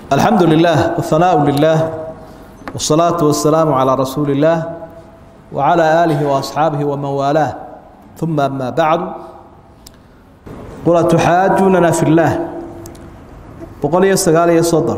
الحمد لله والثناء لله والصلاة والسلام على رسول الله وعلى آله وأصحابه ومن والاه ثم أما بعد قل تحاجوننا في الله بقول يستقال يصدر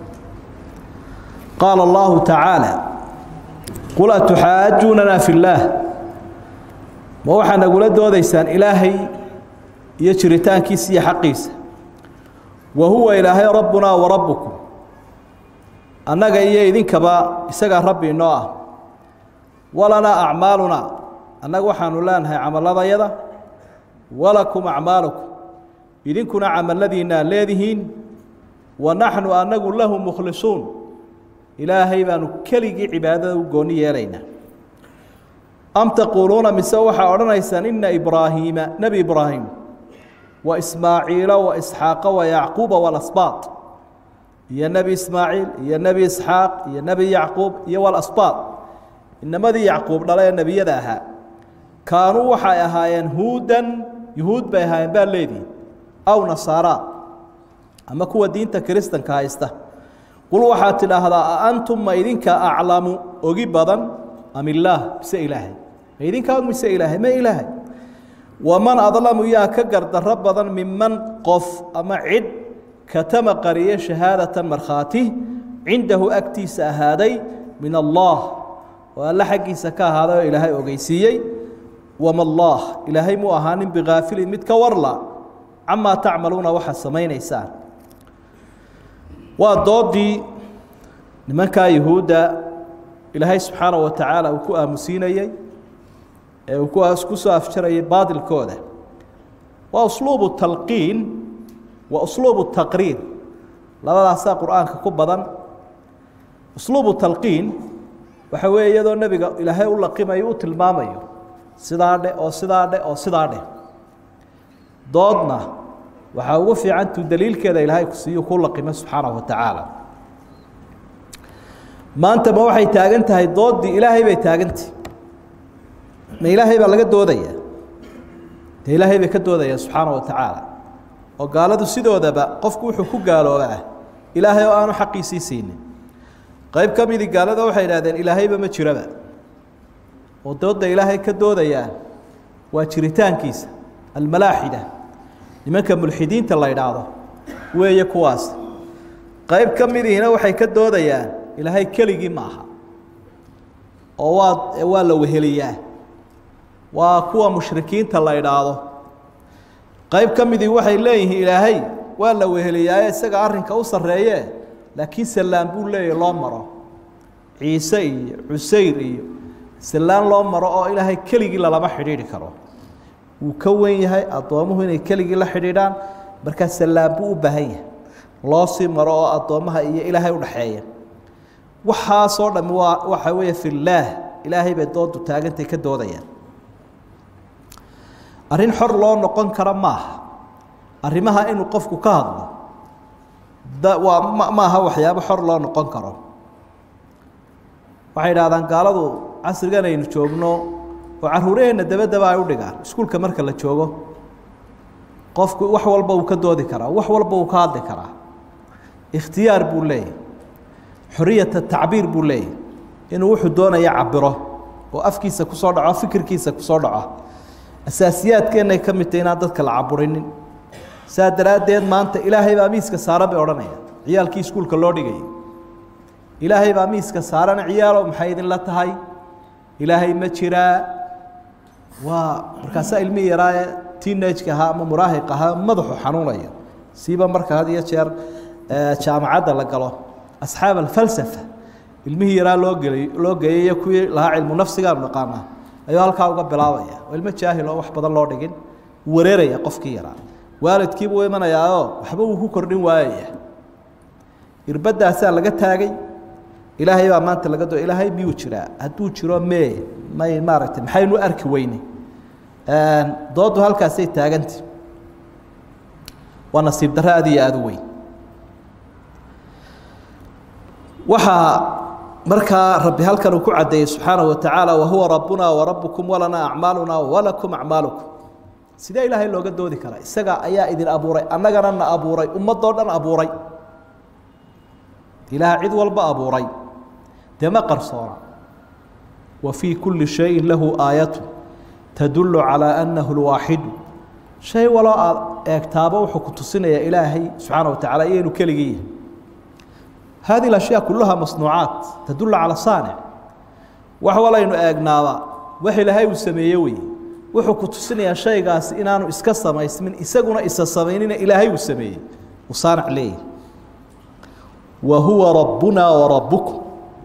قال الله تعالى قل تحاجوننا في الله ma waxaa nagula doodaysaan ilaahay iyo jiritaankiisa iyo xaqiisa wa huwa ilaahay rabbunaa wa rabbukum annaga iyo idinkaba isagaa rabbi inoo ah walanaa acmaalunaa annaga waxaanu leenahay camaladayada walakum acmaalukum idinkuna camaladiinaa leedihiin wa naxnu annagu lahu mukhlisuun ilaahay baanu keligii cibaadada u gooni yeelaynaa am taquuluuna mise waxaa odhanaysaan ina ibraahiima nebi ibraahim wa ismaaciila wa isxaaqa wa yacquuba walasbaad iyo nebi ismaaciil iyo nebi isxaaq iyo nebi yacquub iyo walasbaad inamadii yacquub dhala ee nebiyada ahaa kaanuu waxay ahaayeen huudan yuhuud bay ahaayeen baa leedihi aw nasaara ama kuwa diinta kiristanka haysta qul waxaad tidhaahdaa a antum ma idinka aclamu ogi badan am illaah mise ilaahay ma idinkaa og mise ilaahay ma ilaahay waman adlamu yaa ka gardarro badan miman qof ama cid katama qariye shahaadatan markhaati cindahu agtiisa ahaaday min allah oo alle xaggiisa ka ahaaday oo ilaahay ogeysiiyey wama allah ilaahay muu ahaanin bikaafilin mid ka warla camaa tacmaluuna waxaad samaynaysaan waa doodii nimankaa yuhuudda ilaahay subxaanaه wa tacaala uu ku aamusiinayey ee uu ku soo afjarayay baadilkooda waa usluubu talqiin wa usluubu taqriir labadaasaa qur-aanka ku badan usluubu talqiin waxa weeye iyadoo nebiga ilaahay u laqimayo u tilmaamayo sidaa dhe oo sidaa dhe oo sidaa dheh doodna waxaa ugu fiicantuu daliilkeeda ilaahay kusiiyu ku laqimo subxaanaه wa tacaala maanta ma waxay taagan tahay doodii ilaahay bay taagantahi ma ilaahay baa laga doodaya dee ilaahay bay ka doodayaan subxaana wa tacaala oo gaaladu sidoodaba qofku wuxuu ku gaaloobaa ilaahay oo aanu xaqiisii siinin qayb ka midii gaalada waxay idhahdeen ilaahayba ma jiraba oo doodda ilaahay ka doodayaan waa jiritaankiisa almalaaxida nimanka mulxidiinta la idhaahdo weeye kuwaas qayb ka midiina waxay ka doodayaan ilaahay keligii ma aha oo waa waa la weheliyaa waa kuwa mushrikiinta la idhaahdo qayb ka midii waxay leeyihiin ilaahay waa la weheliyaaye isaga arrinka u sarreeye laakiin sallaan buu leeyahy loo maro ciise iyo cusayr iyo sallaan loo maro oo ilaahay keligii lalama xidhiidhi karo wuu ka wen yahay addoomuhu inay keligii la xidhiidhaan markaa sallaan buu u baahan yahay loo sii maro oo addoommaha iyo ilaahay udhaxeeya waxaasoo dhami waa waxa weeye fillaah ilaahay bay doodu taagantay ka doodayaan arrin xor loo noqon kara maaha arrimaha inuu qofku ka hadlo da waa ma maaha waxyaabo xor loo noqon karo waxay idhahdaan gaaladu casrigan aynu joogno oo carruuraheenna dabadaba ay u dhigaan iskuulka marka la joogo qofku wax walba uu ka doodi karaa wax walba uu ka hadli karaa ikhtiyaar buu leeyahy xoriyata tacbiir buu leeyahy inuu wuxuu doonaya cabiro oo afkiisa kusoo dhaco fikirkiisa kusoo dhaco asaasiyaadkeennay ka mid tahy inaan dadka la caburinin saa daraaddeed maanta ilaahay baa miiska saaran bay odhanayaan ciyaalkii iskuulka loo dhigayay ilaahay baa miiska saaran ciyaalo maxay idinla tahay ilaahay ma jiraa waa markaasaa ilmihii yaraaye teenageka ahaa ama muraahiq ahaa madaxu xanuunayo siiba marka had iyo jeer jaamacadda la galo asxaab alfalsafa ilmihii yaraa loo gelay loo geeyay kuwii lahaa cilmu nafsigaanu naqaanaa ayuu halkaa uga bilaabaya oo ilmo jaahil oo wax badan loo dhigin wareeraya qofkii yaraa waalidkiibuu imanayaao waxba uu ku kordhin waayaya irbadaasaa laga taagay ilaahay baa maanta laga doo ilaahay miyuu jiraa hadduu jiro mee may maaragtay maxaynu arki weyne dooddu halkaasay taagantay waa nasiib darro aad iyo aada u weyn waxaa markaa rabbi halkan uu ku caddeeyey subxaanaه watacaala wahuwa rabbuna warabukum walanaa acmaaluna walakum acmaalukum sidee ilaahay looga doodi karaa isaga ayaa idin abuuray annagana na abuuray ummadoo dhan abuuray ilaah cid walba abuuray dee ma qarsoona wa fii kulli shayin lahu aayatu tadullu calaa annahu lwaaxidu shay waloo aada eegtaaba wuxuu ku tusinayaa ilaahay subxaana wa tacala iyo inuu keligii yahay hadihi ashyaa kuluhaa masnuucaat tadullu cala saanic wax walaynu eegnaaba wax ilaahay uu sameeye weye wuxuu ku tusinayaa shaygaasi inaanu iska samaysmin isaguna isa samaynina ilaahay uu sameeyey uu saanic leeyahay wa huwa rabbuna wa rabbukum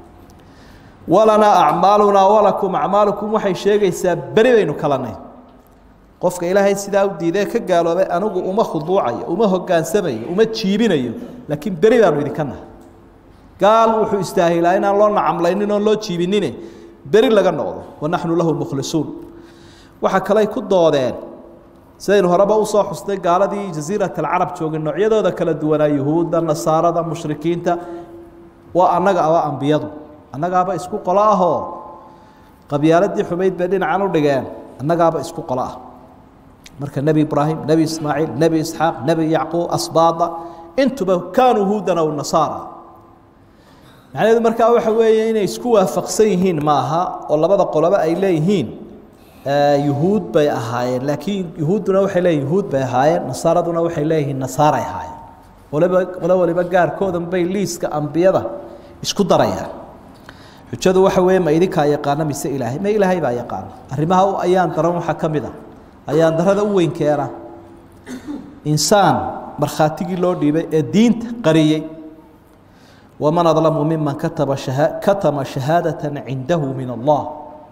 walanaa acmaalunaa walakum acmaalukum waxay sheegaysaa beri baynu kalanay qofka ilaahay sidaa u diidee ka gaaloobay anigu uma khuduucayo uma hogaansamayo uma jiibinayo laakiin beri baanu idinka nahay gaal wuxuu istaahilaa inaan loo nacamlaynin oon loo jiibinine beri laga noqdo wanaxnu lahu mukhlisuun waxaa kaley ku doodeen sidaynu horeba usoo xusnay gaaladii jasiirat alcarab joogay noocyadooda kala duwanaa yuhuudda nasaarada mushrikiinta waa annaga aba ambiyadu annagaaba isku qolo ahoo qabyaaladii xumayd bay dhinacan u dhigeen annagaaba isku qolo ah marka nebi ibraahim nebi ismaaciil nebi isxaaq nebi yacquub asbaada intuba kaanuu huudan aw nasaara macnaheedu markaa waxa weeye inay isku waafaqsan yihiin maaha oo labada qoloba ay leeyihiin yuhuud bay ahaayeen laakiin yuhuudduna waxay leeyihin yuhuud bay ahaayeen nasaaraduna waxay leeyihiin nasaaray ahaayeen waliba qolo waliba gaarkoodan bay liiska ambiyada isku darayaan xujadu waxa weeye ma idinkaa yaqaana mise ilaahay ma ilaahay baa yaqaana arrimaha ayaan daran waxaa ka mid a ayaan darada u weyn keena insaan markhaatigii loo dhiibay ee diinta qariyey waman adlamu miman kataba katama shahaadata cindahu min allah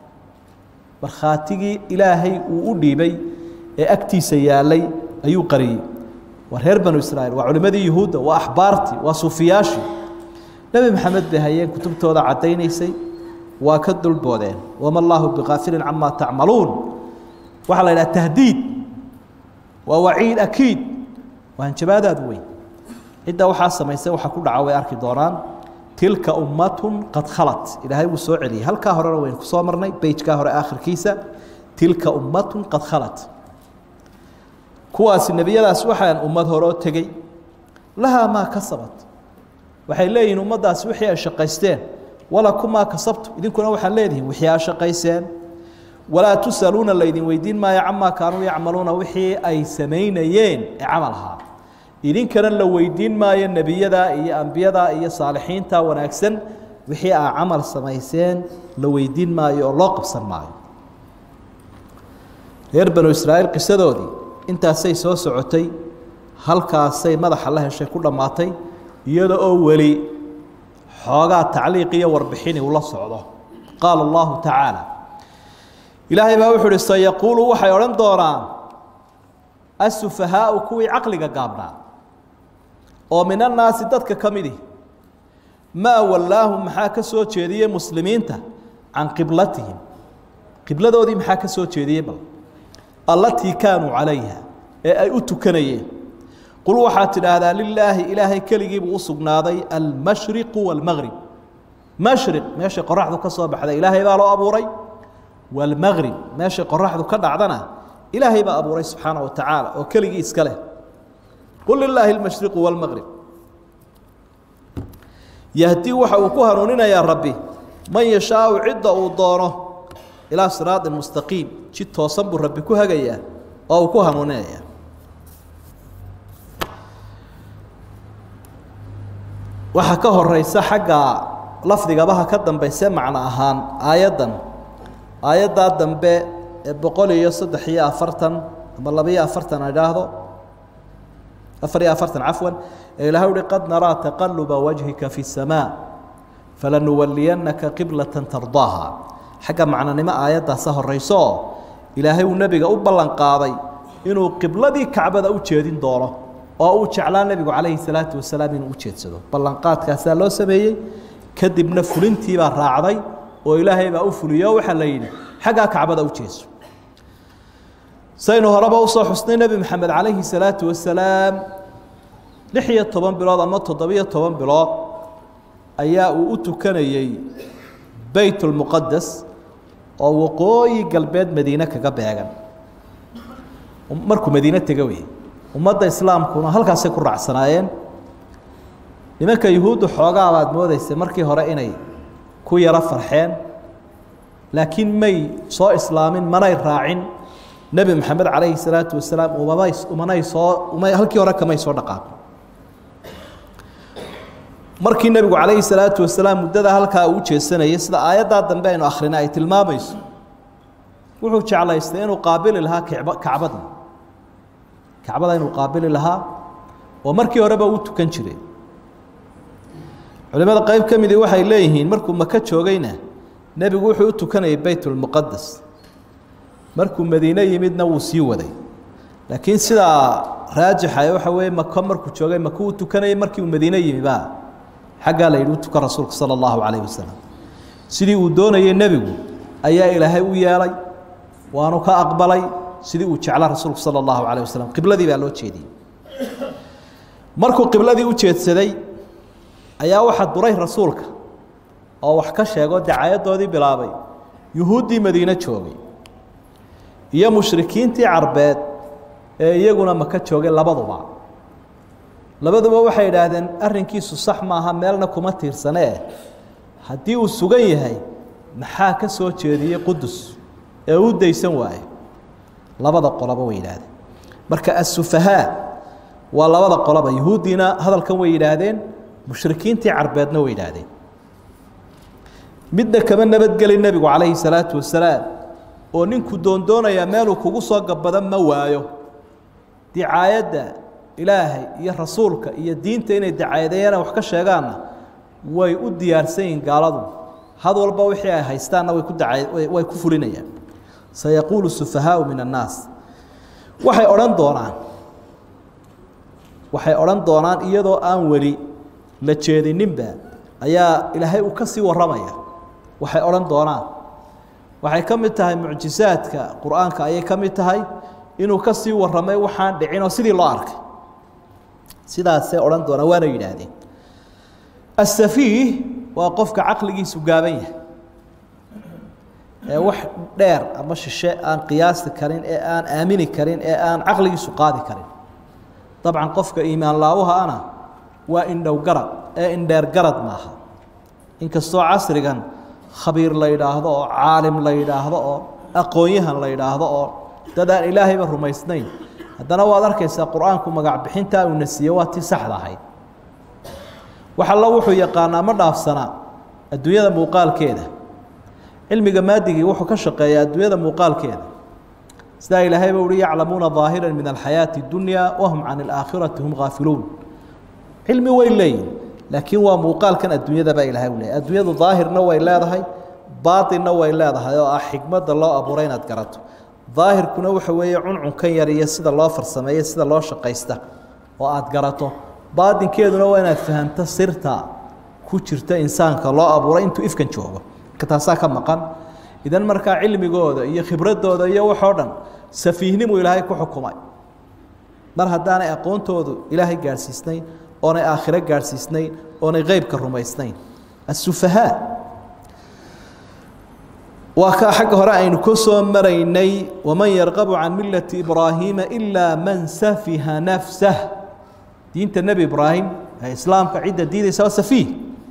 markhaatigii ilaahay uu u dhiibay ee agtiisa yaalay ayuu qariyey waa reer banu israiil waa culimadii yuhuudda waa axbaartii waa suufiyaashii nebi maxamed bay hayeen kutubtooda caddaynaysay waa ka dulboodeen wama allaahu bikaafilin camaa tacmaluun waxaa la yidhaha tahdiid waa waciid akiid waa hanjabaadaad weyn cidda waxaa samaysay waxaa ku dhaca way arki doonaan tilka ummatun qad khalat ilaahay wuu soo celiyey halkaa horena waynu kusoo marnay beyjkaa hore aakhirkiisa tilka ummatun qad khalat kuwaasi nebiyadaas waxaan ummad horoo tegey lahaa maa kasabat waxay leeyihiin ummaddaasi wixii ay shaqaysteen walakumaa kasabtu idinkuna waxaad leedihiin wixii aa shaqayseen walaa tusaluuna laydin weydiin maayo camaa kaanuu yacmaluuna wixii ay samaynayeen ee camal ahaa idinkana la weydiin maayo nebiyada iyo ambiyada iyo saalixiinta wanaagsan wixii aa camal samayseen la weydiin maayo oo loo qabsan maayo reer banu israa'iil qisadoodii intaasay soo socotay halkaasay madaxa la heshay ku dhammaatay iyada oo weli xoogaa tacliiq iyo warbixini ula socdo qaala allahu tacaala ilaahay baa wuxuu uhi sayaquulu waxay odhan doonaan asufahaau kuwii caqliga gaabnaa oo min annaasi dadka ka midi maa wallaahum maxaa ka soo jeediyey muslimiinta can qiblatihim qibladoodii maxaa ka soo jeediyey bal allatii kaanuu calayha ee ay u tukanayeen qul waxaad tidhaahdaa lilaahi ilaahay keligiibuu u sugnaaday almashriqu waalmaqrib mashriq meeshay qoraxdu ka soo baxda ilaahay baa loo abuuray waalmaqrib meeshay qoraxdu ka dhacdana ilaahay baa abuuray subxaana wa tacaala oo keligii iska leh qul lilaahi almashriqu waalmaqrib yahdii waxa uu ku hanuuninayaa rabbi man yashaau cidda uu doono ilaa siraaطin mustaqiim jid toosan buu rabbi ku hagayaa oo uu ku hanuuninaya waxaa ka horeysa xagga lafdigabaha ka dambayse macno ahaan aayaddan aayaddaa dambe ee boqol iyo saddex iyo afartan ama laba-iyo afartan a idhaahdo afar iyo afartan cafwan ee ilahay uhi qad naraa taqaluba wajhika fi الsamaa falanuwaliyannaka qiblata tardaaha xagga macnonimo aayaddaasa horeyso oo ilaahay uu nebiga u ballan qaaday inuu qibladii kacbada u jeedin doono oo uu jeclaa nebigu calayhi salaatu wasalaam inuu u jeedsado ballanqaadkaasaa loo sameeyey kadibna fulintiibaa raacday oo ilaahay baa u fuliyo waxaa la yidhi xaggaa kacbada u jeeso saynu horeba usoo xusnay nebi maxamed calayhi salaatu wasalaam lix iyo toban bilood ama toddobiyo toban bilood ayaa uu u tukanayey beyt lmuqadas oo waqooyi galbeed madiine kaga beegan markuu madiine tega wey ummadda islaamkuna halkaasay ku raacsanaayeen nimanka yuhuuddu xoogaa baad moodeysa markii hore inay ku yaro farxeen laakiin may soo islaamin manay raacin nebi maxamed calayhi salaatu wasalaam umamay umanay soo umay halkii hore kamay soo dhaqaaqin markii nebigu calayhi salaatu wasalaam muddada halkaa uu jeesanayay sida aayaddaa dambe aynu akhrina ay tilmaamayso wuxuu jeclaystay inuu qaabili lahaa kacba kacbada kacbada inuu qaabili lahaa oo markii horeba uu tukan jiray culimada qeyb ka midii waxay leeyihiin markuu maka joogayna nebigu wuxuu u tukanayay beytulmuqadas markuu madiine yimidna wuu sii waday laakiin sidaa raajixa waxa weeye mako markuu joogay maka uu tukanayay markii uu madiine yimi baa xaggaa la yidhi u tukan rasuulka sala allahu calayh wasalam sidii uu doonayay nebigu ayaa ilaahay u yeelay waanu ka aqbalay sidii uu jecla rasuulku sala allahu calayh wasalam qibladii baa loo jeediyey markuu qibladii u jeedsaday ayaa waxaa duray rasuulka oo wax ka sheegoo dacaayadoodii bilaabay yuhuuddii madiine joogay iyo mushrikiintii carbeed ee iyaguna maka joogay labaduba labaduba waxay idhaahdeen arrinkiisu sax maaha meelna kuma tiirsanee haddii uu sugan yahay maxaa ka soo jeediyey qudus ee u daysan waaye labada qoloba way yidhaahdeen marka asufahaa waa labada qoloba yuhuuddiina hadalkan way yidhaahdeen mushrikiintii carbeedna way yidhaahdeen midna kama nabadgeli nebigu calayhi salaatu wasalaam oo ninku doondoonayaa meeluu kugu soo gabbada ma waayo dicaayadda ilaahay iyo rasuulka iyo diinta inay dacaayadeeyana wax ka sheegaanna way u diyaarsan yihiin gaaladu had walba wixii ay haystaanna way ku daca way ku fulinayaan sayaquulu sufahaau min annaas waxay odhan doonaan waxay odhan doonaan iyadoo aan weli la jeedininba ayaa ilaahay uu ka sii warramaya waxay odhan doonaan waxay ka mid tahay mucjisaadka qur-aanka ayay ka mid tahay inuu ka sii warramay waxaan dhicinoo sidii loo arkay sidaasay odhan doonaan waana yidhaahdeen asafiih waa qofka caqligiisu gaaban yahay ee wax dheer ama shishe aan qiyaasi karin ee aan aamini karin ee aan caqligiisu qaadi karin dabcan qofka iimaan laawaha ana waa indhow garad ee indheer garad maaha inkastoo casrigan khabiir la yidhaahdo oo caalim la yidhaahdo oo aqoon-yahan la yidhaahdo oo dad aan ilaahayba rumaysnayn haddana waad arkaysaa qur-aanku magac bixintaa uuna siiye waa tii saxda ahayd wax allo wuxuu yaqaanaa ma dhaafsanaa adduunyada muuqaalkeeda cilmiga maadigii wuxuu ka shaqeeyaa adduunyada muuqaalkeeda sidaa ilaahayba uhi yaclamuuna ظaahira min alxayaaةi اdunya wahum can اlaakhirati hum gaafiluun cilmi way leeyihin laakiin waa muuqaalkan adduunyada baa ilahay u leeyahy adduunyadu daahirna way leedahay baaطinna way leedahay oo ah xikmadda loo abuuray inaad garato daahirkuna waxa weeye cuncunkan yar iyo sida loo farsameeyo sida loo shaqaysta oo aad garato baatinkeeduna waa inaad fahamto sirta ku jirta insaanka loo abuuray intuu ifkan joogo marka taasaa ka maqan idan markaa cilmigooda iyo khibradooda iyo waxoo dhan safiihnimu ilaahay ku xukumay mar haddaanay aqoontoodu ilaahay gaadhsiisnayn oonay aakhiro gaadhsiisnayn oonay qeybka rumaysnayn asufahaa waa kaa xagga hore aynu ka soo maraynay waman yarqabu can millati ibraahiima ilaa man safiha nafsah diinta nebi ibraahim ee islaamka cidda diidaysa waa safiih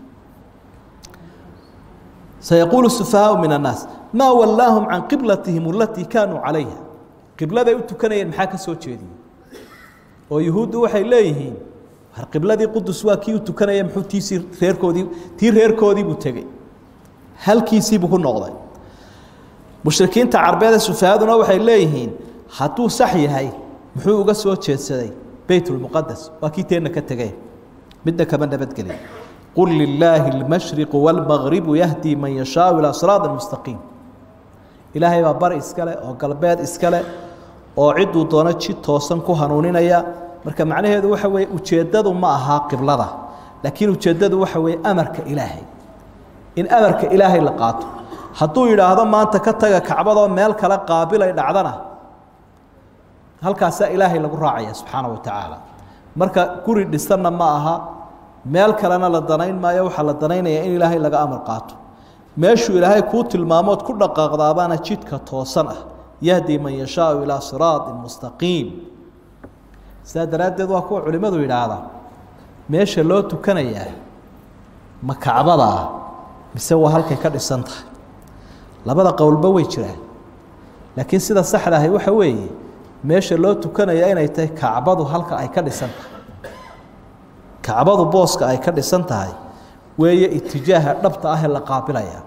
sayaquulu sufahaau min annaas maa wallaahum can qiblatihim alatii kaanuu calayha qibladay u tukanayeen maxaa ka soo jeediyey oo yuhuuddu waxay leeyihiin war qibladii qudus waa kii u tukanaya muxuu tiisii reerkoodii tii reerkoodiibuu tegey halkiisiibuu ku noqday mushrikiinta carbeeda sufahaduna waxay leeyihiin hadduu sax yahay muxuu uga soo jeedsaday beytulmuqadas waa kii teenna ka tegey midna kama nabadgelin qul lilaahi اlmashriqu wاlmagribu yahdi man yashaau ilaa siraadi mustaqiim ilaahay baa bari iskale oo galbeed iskale oo ciduu doono jid toosan ku hanuuninaya marka macnaheedu waxa weeye ujeeddadu ma ahaa qiblada laakiin ujeeddadu waxa weeye amarka ilaahay in amarka ilaahay la qaato hadduu yidhaahdo maanta ka taga kacbadoo meel kale qaabilay dhacdana halkaasaa ilaahay lagu raacaya subxaana wa tacaala marka guri dhisanna ma aha meel kalena la danayn maayo waxaa la danaynayaa in ilaahay laga amar qaato meeshuu ilaahay kuu tilmaamood ku dhaqaaqdaabaana jidka toosan ah yahdi man yashaau ilaa siraaطi mustaqiim sidaa daraaddeed waa kuwa culimmadu yidhaahdaa meesha loo tukanayaa ma kacbadaa mise waa halkay ka dhisan tahay labada qowlba way jiraan laakiin sida saxda ahi waxa weeye meesha loo tukanaya inay tahay kacbadu halka ay ka dhisan tahay kacbadu booska ay ka dhisan tahay weeye itijaaha dhabta ah ee la qaabilaya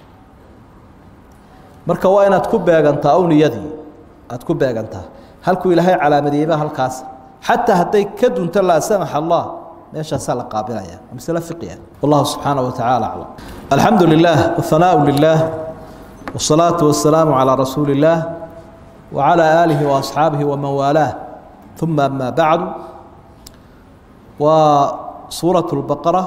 marka waa inaad ku beegantaa ow niyadii aada ku beegantaa halkuu ilaahay calaamadiyeyba halkaas xataa hadday ka dunto laa samax allah meeshaasaa la qaabilaya masle fiqiya wallahu subxaana wa tacaala aclam alxamdu lilah wahanaau lilah wsalaatu wasalaamu calaa rasuuli illaah wacalaa aalihi waasxaabihi waman waalaah uma ama bacdu waa suuraة اlbaqara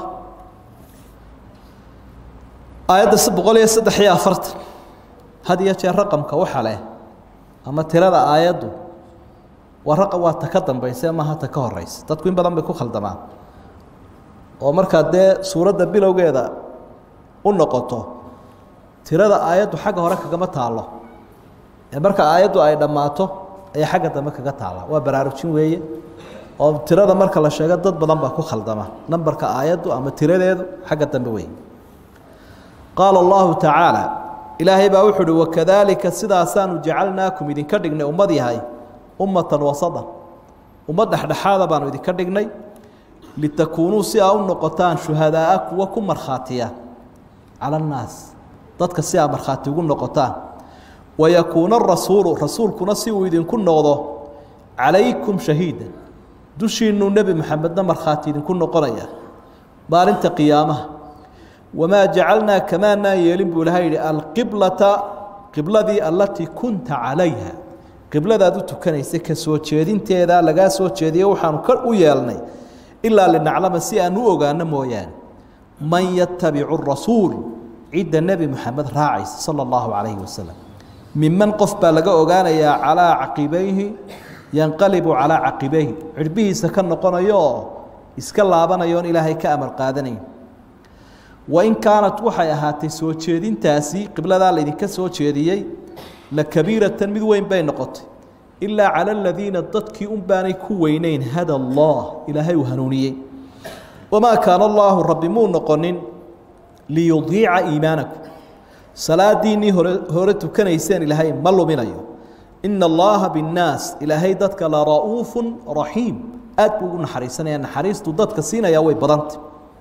aayadda boqol iyo saddex iyo afartan had iyo jeer raqamka waxa leh ama tirada aayaddu waa raqam waa ta ka dambaysa maaha ta ka horeysa dadku in badan bay ku khaldamaan oo markaa dee suuradda bilowgeeda u noqoto tirada aayaddu xagga hore kagama taalo ee marka aayaddu ay dhammaato ayay xagga dambe kaga taala waa baraarujin weeye oo tirada marka la sheego dad badan baa ku khaldama nambarka aayaddu ama tiradeedu xagga dambe wey qaala allahu tacaala ilaahay baa wuxu uhi wakadaalika sidaasaanu jacalnaakum idinka dhignay ummad yahay ummatan wasadan ummad dhexdhexaada baanu idinka dhignay litakuunuu si aa u noqotaan shuhadaaa kuwa ku markhaatiya cala annaas dadka si aa markhaati ugu noqotaan wayakuuna arasuulu rasuulkuna si uu idinku noqdo calaykum shahiida dushiinuu nebi maxamedna markhaati idinku noqonaya maalinta qiyaamaha wamaa jacalnaa kamaanaa yeelin buu ilahay yihi alqiblata qibladii allatii kunta calayha qibladaad u tukanaysa ka soo jeedinteeda lagaa soo jeediye waxaanu ka u yeelnay ilaa linaclama si aan u ogaano mooyaane man yatabicu rasuul cidda nebi moxamed raacaysa sala allahu calayhi wasalam miman qof baa laga ogaanayaa calaa caqibayhi yanqalibu calaa caqibayhi cirbihiisa ka noqonayo oo iska laabanayoon ilaahay ka amar qaadanayn wain kaanat waxay ahaatay soo jeedintaasi qibladaa laydinka soo jeediyey la kabiiratan mid weyn bay noqotay ilaa cala aladiina dadkii un baanay ku weyneyn hada allah ilaahay uu hanuuniyey wamaa kaana allaahu rabbi muu noqonin liyudiica iimaanakum salaadiinnii hore hore tukanayseen ilaahay ma luminayo ina allaha binnaas ilaahay dadka la ra'uufu raxiim aad buu ugu naxariisanaya naxariistu dadka siinaya way badanta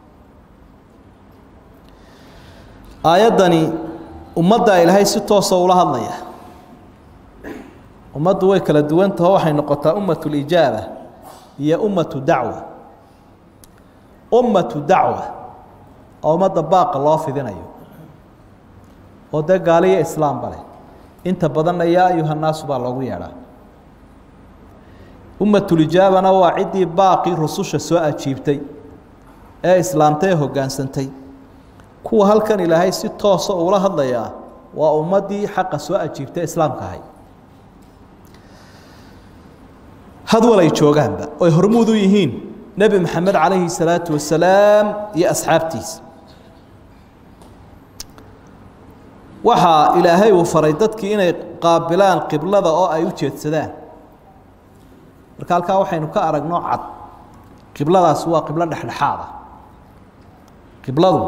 aayaddani ummaddaa ilaahay si toosa ula hadlaya ummaddu way kala duwantaho waxay noqotaa ummatu lijaaba iyo ummatu dacwa ummatu dacwa oo ummadda baaqa loo fidinayo oo dee gaaliyo islaamba leh inta badanna yaa ayuha naasu baa loogu yeedhaa ummatulijaabana waa ciddii baaqii rususha soo ajiibtay ee islaamtay ee hoggaansantay kuwa halkan ilaahay si toosa uula hadlayaa waa ummaddii xaqa soo ajiibtay islaamka ahay hadwal ay joogaanba oy hormuud u yihiin nebi maxamed calayhi salaatu wasalaam iyo asxaabtiisa waxaa ilaahay uu faray dadkii inay qaabilaan qiblada oo ay u jeedsadaan marka halkaa waxaynu ka aragno cad qibladaasi waa qiblo dhexdhexaada qibladu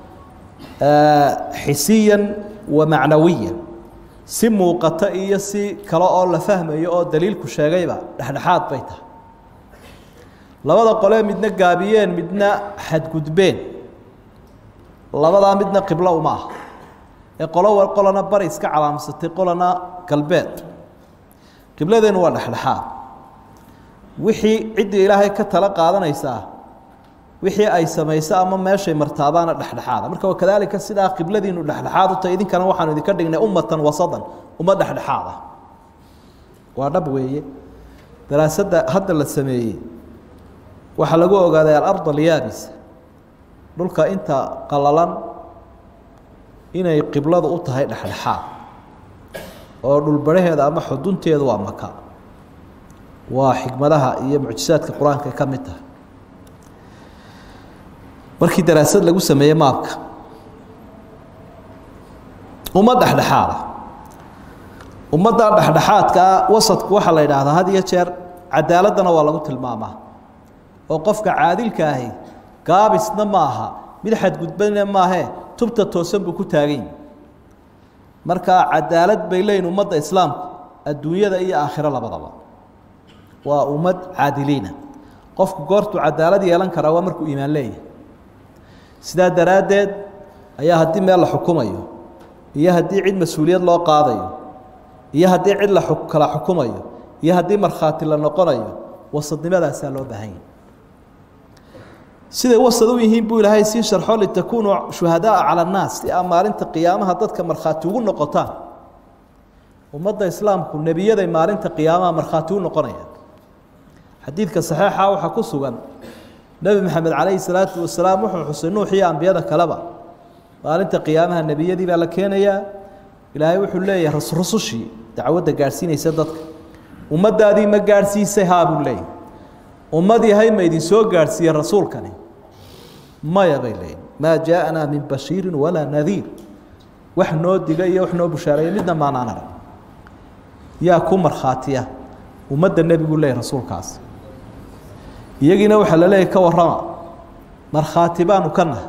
xisiyan wa macnawiyan si muuqata iyo si kale oo la fahmayo oo daliilku sheegayba dhexdhexaad bay tahay labada qolee midna gaabiyeen midna xadgudbeen labadaa midna qiblo uma ah ee qolo qolana bari iska calaamsatay qolana galbeed qibladeenu waa dhexdhexaad wixii ciddii ilaahay ka tala qaadanaysaa wixii ay samayso ama meeshay martaabaana dhexdhexaada marka wakadaalika sidaa qibladiinu dhexdhexaad u tahay idinkana waxaanu idinka dhignay ummatan wasadan ummad dhexdhexaad ah waa dhab weeye daraasadda hadda la sameeyey waxaa lagu ogaaday alard alyaabis dhulka inta qalalan inay qibladu u tahay dhexdhexaad oo dhulbaraheeda ama xudunteedu waa maka waa xikmadaha iyo mucjisaadka qur-aanka ay ka mid tahay markii daraasad lagu sameeyey maabka ummad dhexdhexaada ummadda dhexdhexaadkaa wasadku waxaa la yidhaahdaa had iyo jeer cadaaladdana waa lagu tilmaamaa oo qofka caadilka ahi gaabisna ma aha mid xadgudbana maahee tubta toosan buu ku taagan yahi markaa cadaalad bay leeyihin ummadda islaamku adduunyada iyo aakhiro labadaba waa ummad caadiliina qofku goortuu cadaalad yeelan karaa waa markuu iimaan leeyahay sidaa daraaddeed ayaa haddii meel la xukumayo iyo haddii cid mas-uuliyad loo qaadayo iyo haddii cid la kala xukumayo iyo haddii markhaati la noqonayo wasadnimadaasaa loo baahan yahay siday wasad u yihiin buu ilaahay sii sharxo litakuunuu shuhadaaa cala annaas si aa maalinta qiyaamaha dadka markhaati ugu noqotaan ummadda islaamku nebiyaday maalinta qiyaamaha markhaati u noqonayaan xadiidka saxiixa waxaa ku sugan nebi maxamed calayhi salaatu wasalaam wuxuu xusay nuux iyo ambiyada kaleba maalinta qiyaamaha nebiyadii baa la keenayaa ilaahay wuxuu leeyahay rusushii dacwadda gaadhsiinaysa dadka ummaddaadii ma gaadhsiisay haa buu leeyahy ummad yahay ma idin soo gaadhsiiye rasuulkani maya bay leeyihin maa jaaءanaa min bashiiri walaa nadiir wax noo diga iyo wax noo bushaareeya midna maanaan arag yaa ku markhaatiya ummadda nebigu leeyahy rasuulkaas iyagiina waxaa la leeyahy ka warrama markhaati baanu ka nahay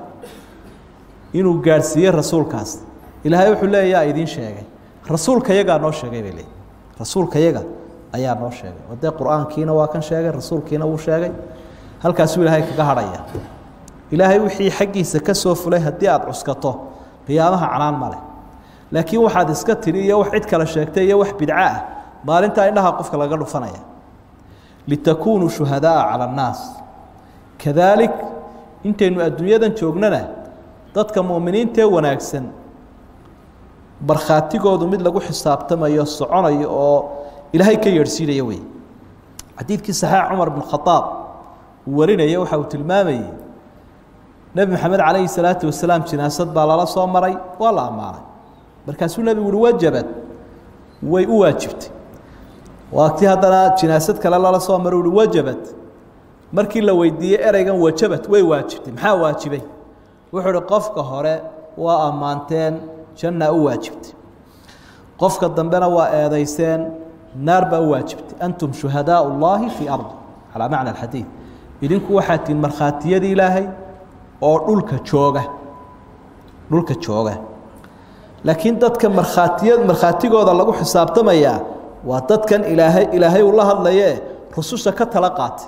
inuu gaadhsiiyey rasuulkaas ilaahay wuxuu leeya yaa idiin sheegay rasuulka yagaa noo sheegay bay leeyihin rasuulka yaga ayaa noo sheegay oo dee qur-aankiina waa kan sheegay rasuulkiina wuu sheegay halkaasuu ilaahay kaga hadhaya ilaahay wixii xaggiisa ka soo fulay haddii aada cuskato qiyaamaha canaan ma leh laakiin waxaad iska tidhi iyo wax cid kale sheegtay iyo wax bidco ah maalintaa indhaha qofka laga dhufanaya litakuunuu shuhadaaa cala annaas kadaalik intaynu adduunyadan joognana dadka mu'miniintee wanaagsan markhaatigoodu mid lagu xisaabtamayo soconayo oo ilaahay ka yeedhsiinaya wey xadiidkii saxiix cumar bn khadaab uu warinaya waxa uu tilmaamayey nebi maxamed calayhi salaatu wasalaam jinaasad baa lala soo maray waa la ammaanay markaasuu nebigu uhi wajabad way u waajibtay waagtii haddana jinaasad kale lala soo maray uhi wajabad markii la weydiiyey ereygan wajabad way waajibtay maxaa waajibay wuxuu uhi qofka hore waa ammaanteen jannaa u waajibtay qofka dambena waa eedayseen naar baa u waajibtay antum shuhadaau اllahi fii ardi calaa macna alxadiid idinku waxaa tihin markhaatiyadii ilaahay oo dhulka jooga dhulka jooga laakiin dadka markhaatiya markhaatigooda lagu xisaabtamayaa waa dadkan ilaahay ilaahay uu la hadlaye rususha ka tala qaatay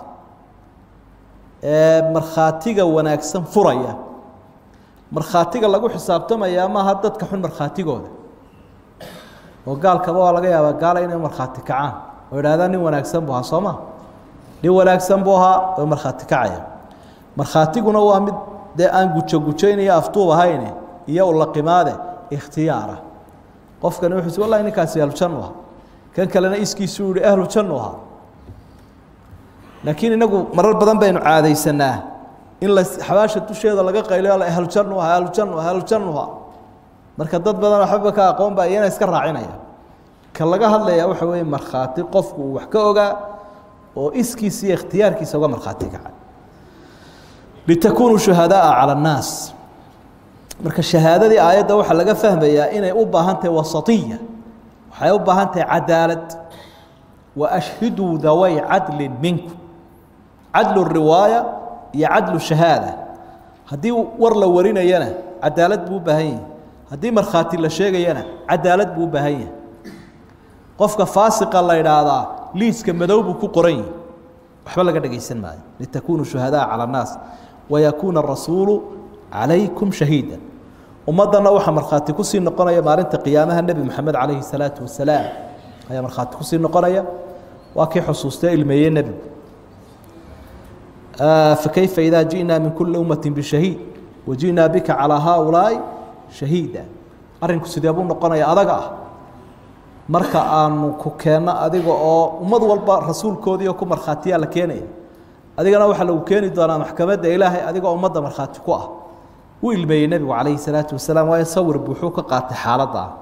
ee markhaatiga wanaagsan furaya markhaatiga lagu xisaabtamayaa maaha dadka xun markhaatigooda oo gaalkaba waa laga yaabaa gaala inay markhaati kacaan oo idhahdaan nin wanaagsan buu ahaa soo ma nin wanaagsan buu ahaa oo markhaati kacaya markhaatiguna waa mid dee aan gujo gujaynayo afduub ahayne iyo ulaqimaade ikhtiyaara qofkani wuxuu wallahi ninkaasi ahlujannu ahaa kan kalena iskiisuu yihi ahlu jannu ahaa laakiin inagu marar badan baynu caadaysanaa in la xabaasha dusheeda laga qayliyo la ahlujannu aha ahlujannu aha ahlujannu aha marka dad badan waxbaba ka aqoon baa iyana iska raacinaya ka laga hadlayaa waxa weeye markhaati qofku uu wax ka ogaa oo iskiisa iyo ikhtiyaarkiisa uga markhaati kaca litakunuu shuhadaaa cala annaas marka shahaadadii aayadda waxaa laga fahmayaa inay u baahan tahay wasatiya waxay u baahan tahay cadaalad wa ashhiduu daway cadlin minkum cadlu riwaaya iyo cadlu shahaada haddii war la warinayana cadaalad buu u baahan yahay haddii markhaati la sheegayana cadaalad buu u baahan yahay qofka faasiqa la idhaahdaa liiska madow buu ku qoran yahi waxba laga dhegaysan maayo litakunuu shuhadaa cala annaas wayakuuna arasuulu calaykum shahiida ummaddanna waxaa markhaati kusii noqonaya maalinta qiyaamaha nebi moxamed calayhi salaatu wasalaam ayaa markhaati kusii noqonaya waa kii xusuustee ilmeeyey nebigu fakayfa idaa ji'naa min kulli ummati bishahiid waji'naa bika calaa haaulaa'i shahiida arrinku sidee buu noqonaya adaga ah marka aanu ku keenno adiga oo ummad walba rasuulkoodii oo ku markhaatiyaa la keenaya adigana waxaa lagu keeni doonaa maxkamadda ilaahay adigoo ummadda markhaati ku ah wuu ilmeeyey nebigu calayhi salaatu wasalaam waayo sawir buuxuu ka qaatay xaaladda ah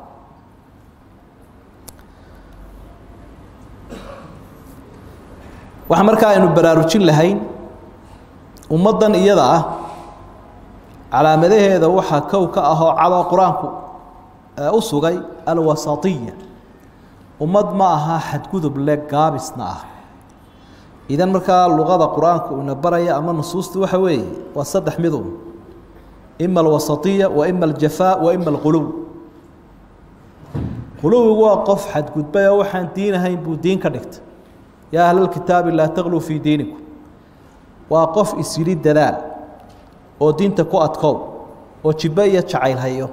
waxaa markaa aynu baraarujin lahayn ummaddan iyada ah calaamadaheeda waxaa kow ka ahoo cadoo qur-aanku u sugay alwasatiya ummad ma aha xadgudub le gaabisna ah idan markaa luqada qur-aanka uuna baraya ama nusuusta waxa weeye waa saddex midun ima alwasatiya wa ima aljafaa wa ima alquluw quluwigu waa qof xadgudbay oo waxaan diin ahayn buu diin ka dhigtay yaa ahlalkitaabi laa takluu fii diinikum waa qof isyidhi dadaal oo diinta ku adkow oo jibbe iyo jacayl hayo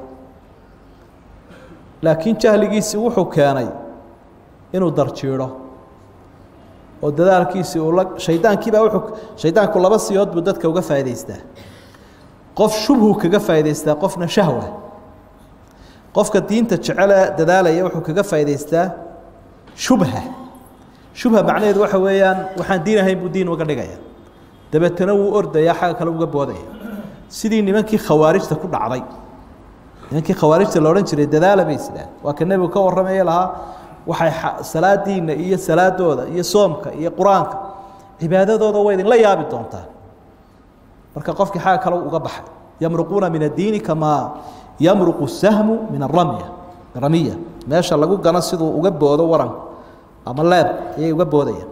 laakiin jahligiisii wuxuu keenay inuu darjiidho oo dadaalkiisii uu la shaydaankiibaa wuxuu shaydaanku laba siyood buu dadka uga faa'idaystaa qof shubhu kaga faa'idaystaa qofna shahwa qofka diinta jecele dadaalaya wuxuu kaga faa'idaystaa shubha shubha macnaheedu waxa weeyaan waxaan diin ahayn buu diin uga dhigaya dabeetana wuu ordaya xagga kale uga boodaya sidii nimankii khawaarijta ku dhacday nimankii khawaarijta la odhan jiray dadaala bay sidaan waa ka nebigu ka warramaya lahaa waxay salaadiina iyo salaadooda iyo soomka iyo qur-aanka cibaadadooda way idinla yaabi doontaa marka qofkii xagga kale uga baxay yamruquuna min addiini kamaa yamruqu sahmu min aramya ramiya meesha lagu gano siduu uga boodo waranku ama leeb ayay uga boodayaan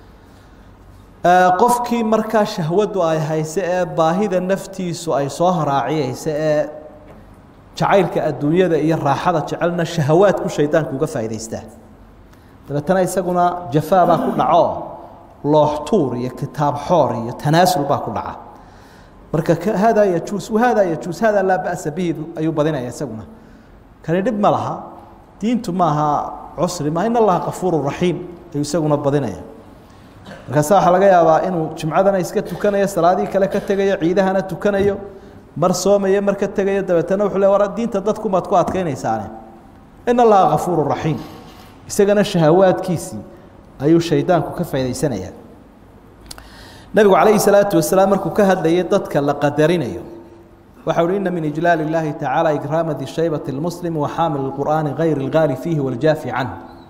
qofkii markaa shahwadu ay hayse ee baahida naftiisu ay soo haraaciyeysa ee jacaylka adduunyada iyo raaxada jecelna shahawaadku shaydaanku uga faa'idaystaa dabeetana isaguna jafaa baa ku dhaco looxtuur iyo kitaab xoor iyo tanaasul baa ku dhaca marka haadaa yajuus wahaadaa yajuus haadaa laa ba'sa bihi ayuu badinaya isaguna kani dhib ma laha diintu maaha cusri ma in allaha kafuuru raxiim ayuu isaguna badinaya markaasa waxaa laga yaabaa inuu jimcadana iska tukanayo salaadii kale ka tegayo ciidahana tukanayo mar soomayo mar ka tegayo dabeetana wuxuu le war diinta dadkumaad ku adkaynaysaane in allaha kafuuru raxiim isagana shahawaadkiisii ayuu shaydaanku ka faa'idaysanayaa nebigu calayhi salaatu wasalaam markuu ka hadlayay dadka la qadarinayo waxa uhi ina min ijlaal اllahi tacaala ikraama di shaybati اlmuslim wa xaamil اlqur'aani gayr اlgaali fiihi waljaafi canh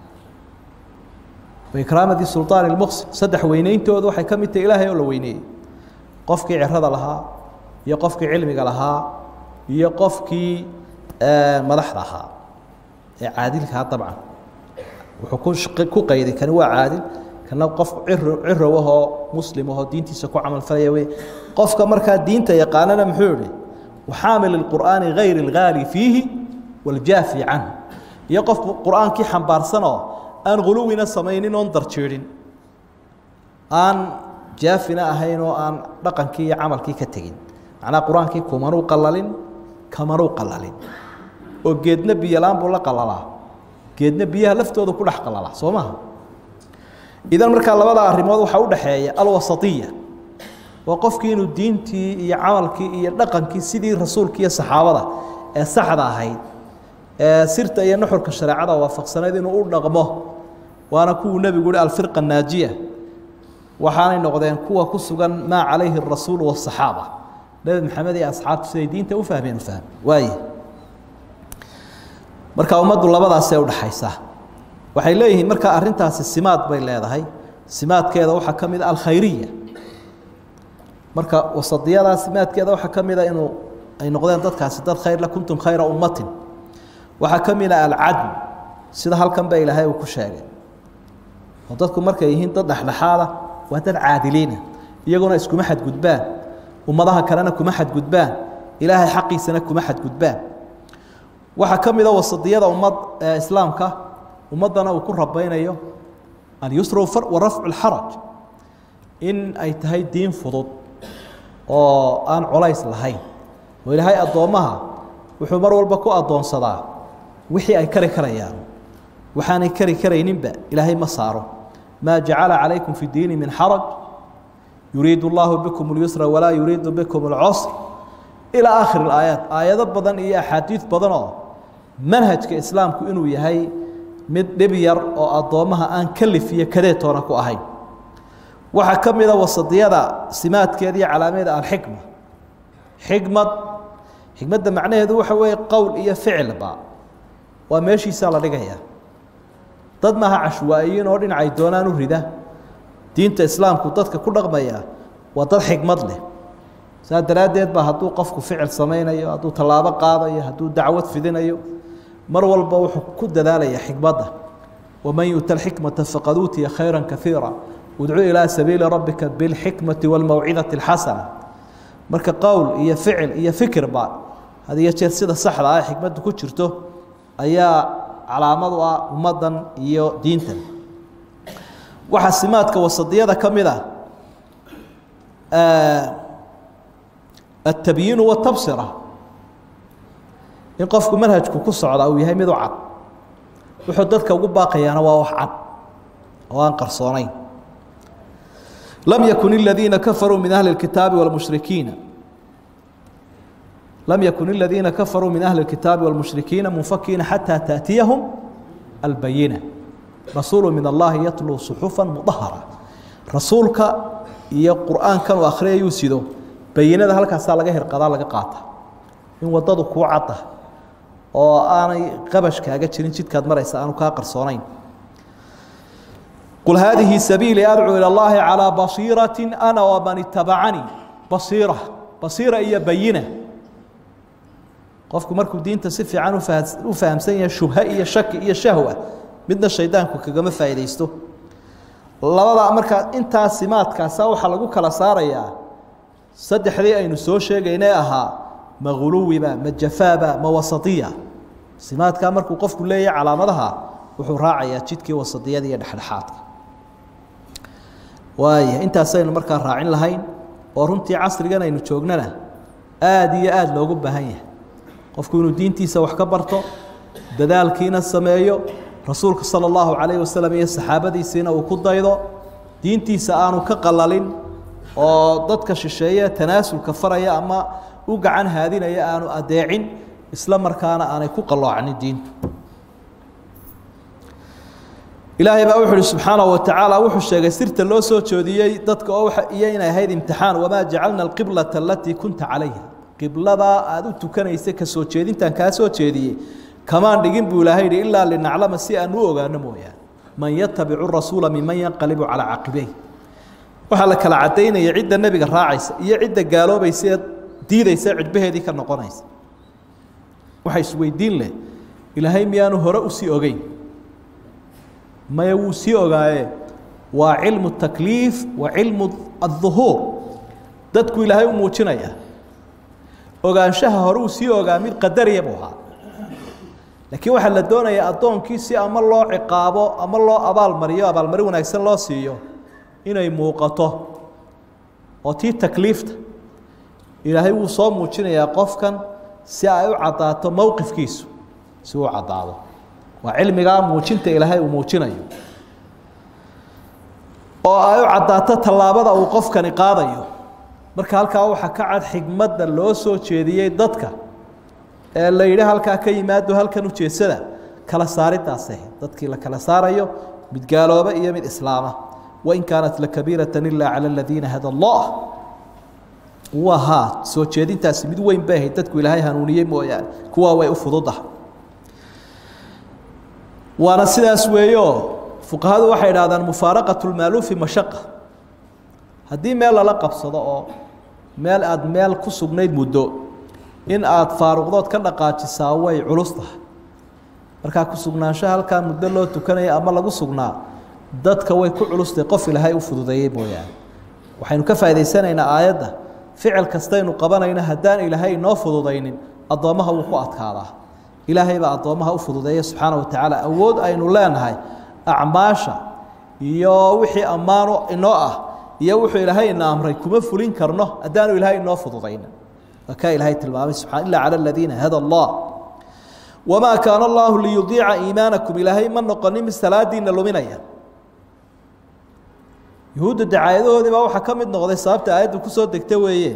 waikraamati sulطaan اlmuqsim saddex weyneyntoodu waxay ka mid tahay ilaahay oo la weyneeyey qofkii cirada lahaa iyo qofkii cilmiga lahaa iyo qofkii madaxda ahaa ee caadilkaha dabcan wuxuu ku qayday kani waa caadil kana qof cirow ahoo muslim ahoo diintiisa ku camalfalaya wey qofka markaa diinta yaqaanana muxuu yihi waxaamil اqur'aani gayr اlgaali fiihi waljaafi canh iyo qof qur'aankii xambaarsanoo aan guluwina samaynin oon darjiidhin aan jaafina ahayn oo aan dhaqankii iyo camalkii ka tegin macnaa qur-aankii kumanuu qalalin kamanuu qalalin oo geedna biyolaan buu la qalalaa geedna biyaha laftooda ku dhex qalalaa soo maha idan markaa labada arrimood waxaa u dhaxeeya alwasatiya waa qofkii inuu diintii iyo camalkii iyo dhaqankii sidii rasuulka iyo saxaabada ee saxda ahayd ee sirta iyo nuxurka shareecada waafaqsanayd inuu u dhaqmo waana kuwuu nebigu uhi alfirqa naajiya waxaanay noqdeen kuwa ku sugan maa calayhi arasuulu wasaxaaba nebi maxamed iyo asxaabtu siday diinta u fahmeen u fahme waaye marka ummaddu labadaasee udhaxaysaa waxay leeyihiin marka arrintaasi simaad bay leedahay simaadkeeda waxaa ka mid a alkhayriya marka wasadiyadaas simaadkeeda waxaa ka mid a inuu ay noqdeen dadkaasi dad khayrle kuntum khayra ummatin waxaa ka mid a alcadl sida halkan ba ilaahay uu ku sheegay oo dadku markay yihiin dad dhexdhexaada waa dad caadiliina iyaguna iskuma xadgudbaan ummadaha kalena kuma xadgudbaan ilaahay xaqiisana kuma xadgudbaan waxaa ka mid a wasadiyada ummad islaamka ummaddana uu ku rabaynayo alyusra wa rafcu اlxaraj in ay tahay diin fudud oo aan colays lahayn oo ilaahay addoommaha wuxuu mar walba ku addoonsadaa wixii ay kari karayaan waxaanay kari karayninba ilaahay ma saaro maa jacala calaykum fi diini min xaraj yuriidu اllahu bikum اlyusra walaa yuriidu bikum اlcusr ilaa aakhir اlaayaat aayado badan iyo axaadiid badan oo manhajka islaamku inuu yahay mid dhib yar oo addoommaha aan kalif iyo kadeetoona ku ahayn waxaa ka mida wasadiyada simaadkeeda iyo calaameeda alxikma xikmad xikmadda macnaheedu waxa weeye qowl iyo ficilba waa meeshiisaa la dhigayaa dad maaha cashwaa'iyiin oo dhinacay doonaan u rida diinta islaamku dadka ku dhaqmaya waa dad xikmad leh saa daraaddeed ba hadduu qofku ficil samaynayo hadduu tallaabo qaadayo hadduu dacwad fidinayo mar walba wuxuu ku dadaalaya xikmadda waman yuuta alxikmata faqad uutiya khayra kaiira udcu ilaa sabiili rabbika bilxikmati wاlmawcidati اlxasana marka qowl iyo ficil iyo fikirba had iyo jeer sida saxda ah xikmaddu ku jirto ayaa calaamad u ah ummaddan iyo diintan waxaa simaadka wasadiyada ka mid ah التبyiin والتbصرة in qofku manhajku ku socda uu yahay mid u cad wuxuu dadka ugu baaqayaana waa wax cad oo aan qarsoonayn lam yakun الذiina kafaruu min أhli الkitaabi والmuشhrikiina lam yakun الذiina kafaruu min أhli الkitaabi والmuشhrikiina munfakiina xatىa تأتiyahم الbayinة rasuul min اllahi yatluu صxuفa mudahara rasuulka iyo qur'aankan uu akhriyayuu sido bayinada halkaasaa laga hirqadaa laga qaata in waddadu kuu cadda oo aanay qabash kaaga jirin jidkaad maraysa aanu kaa qarsoonayn qul haadihi sabiilii adcuu ilى اllahi calىa basiiraةi ana waman itabacanii basiira basiira iyo bayina qofku markuu diinta si fiican u fahamsan yahay shubha iyo shaki iyo shahwa midna shaydaanku kagama faa'iidaysto labadaa markaa intaa simaadkaasa waxaa lagu kala saarayaa saddexdii aynu soo sheegaynay ahaa ma huluwiba ma jafaaba ma wasadiya simaadkaa markuu qofku leeyahay calaamadaha wuxuu raacayaa jidkii wasadiyada iyo dhexdhexaadka waaya intaasaynu markaa raacin lahayn oo runtii casrigan aynu joognana aada iyo aada loogu baahan yahay qofku inuu diintiisa wax ka barto dadaalkiina sameeyo rasuulka salى اllahu calayh wasalam iyo saxaabadiisiina uu ku daydo diintiisa aanu ka qalalin oo dadka shisheeye tanaasulka faraya ama u gacan haadinaya aanu adeecin isla markaana aanay ku qalloocnin diintu ilaahay baa wuxu uhi subxaanaه wa tacaala wuxuu sheegay sirta loo soo joodiyey dadka oo iyo inay ahayd imtixaan wamaa jacalna alqiblata alatii kunta calayha qibladaa aada u tukanaysay ka soo jeedintan kaa soo jeediyey kamaan dhigin buu ilaahay yihi ilaa linaclama si aan u ogaano mooyaane man yatabicu rasuula miman yanqalibu calaa caqibeyh waxaa la kala cadaynaya cidda nebiga raacaysa iyo cidda gaaloobaysa ee diidaysa cidbaheedii ka noqonaysa waxa isweydiin leh ilaahay miyaanu hore usii ogeyn maya wuu sii ogaaye waa cilmu takliif wa cilmu adduhuur dadku ilaahay u muujinaya ogaanshaha hore uu sii ogaa mid qadariya buu ahaa laakiin waxaa la doonayaa addoonkii si ama loo ciqaabo ama loo abaalmariyo abaalmarin wanaagsan loo siiyo inay muuqato oo tii takliifta ilaahay wuu soo muujinayaa qofkan si ay u caddaato mowqifkiisu si uu caddaado waa cilmigaa muujinta ilaahay uu muujinayo oo ay u caddaato tallaabada uu qofkani qaadayo marka halkaa waxaa ka cad xigmadda loo soo jeediyey dadka ee la yidhi halkaa ka yimaado halkan ujeedsada kala saaridaase dadkii la kala saarayo mid gaalooba iyo mid islaama wain kaanat lakabiirata ila cala aladiina hada allah wahaa soo jeedintaasi mid weyn bay ahayd dadku ilaahay hanuuniyey mooyaane kuwaa way u fududaha waana sidaas weeyo fuqahadu waxay idhahdaan mufaaraqat lmaaluufi mashaqa haddii meel lala qabsado oo meel aada meel ku sugnayd muddo in aada faaruqdood ka dhaqaajisaa way culus tahay markaa ku sugnaanshaha halkaa muddo loo tukanaya ama lagu sugnaa dadka way ku culustay qof ilaahay u fududeeyey mooyaane waxaynu ka faa'idaysanaynaa aayadda ficil kastaynu qabanayno haddaan ilaahay inoo fududaynin addoommaha wuu ku adkaadaa ilaahay baa addoommaha u fududeeya subxaana wa tacaala awood aynu leenahay acmaasha iyo wixii ammaano inoo ah iyo wuxuu ilaahay ina amray kuma fulin karno haddaanu ilaahay inoo fududaynin waa kaa ilaahay tilmaamay subxana illa cala aladiina hada allah wamaa kaana allahu liyudiica iimaanakum ilaahay ma noqonin mid salaadiina luminaya yuhuudda dacaayadahoodii baa waxaa ka mid noqday sababta aayaddu kusoo degta weeye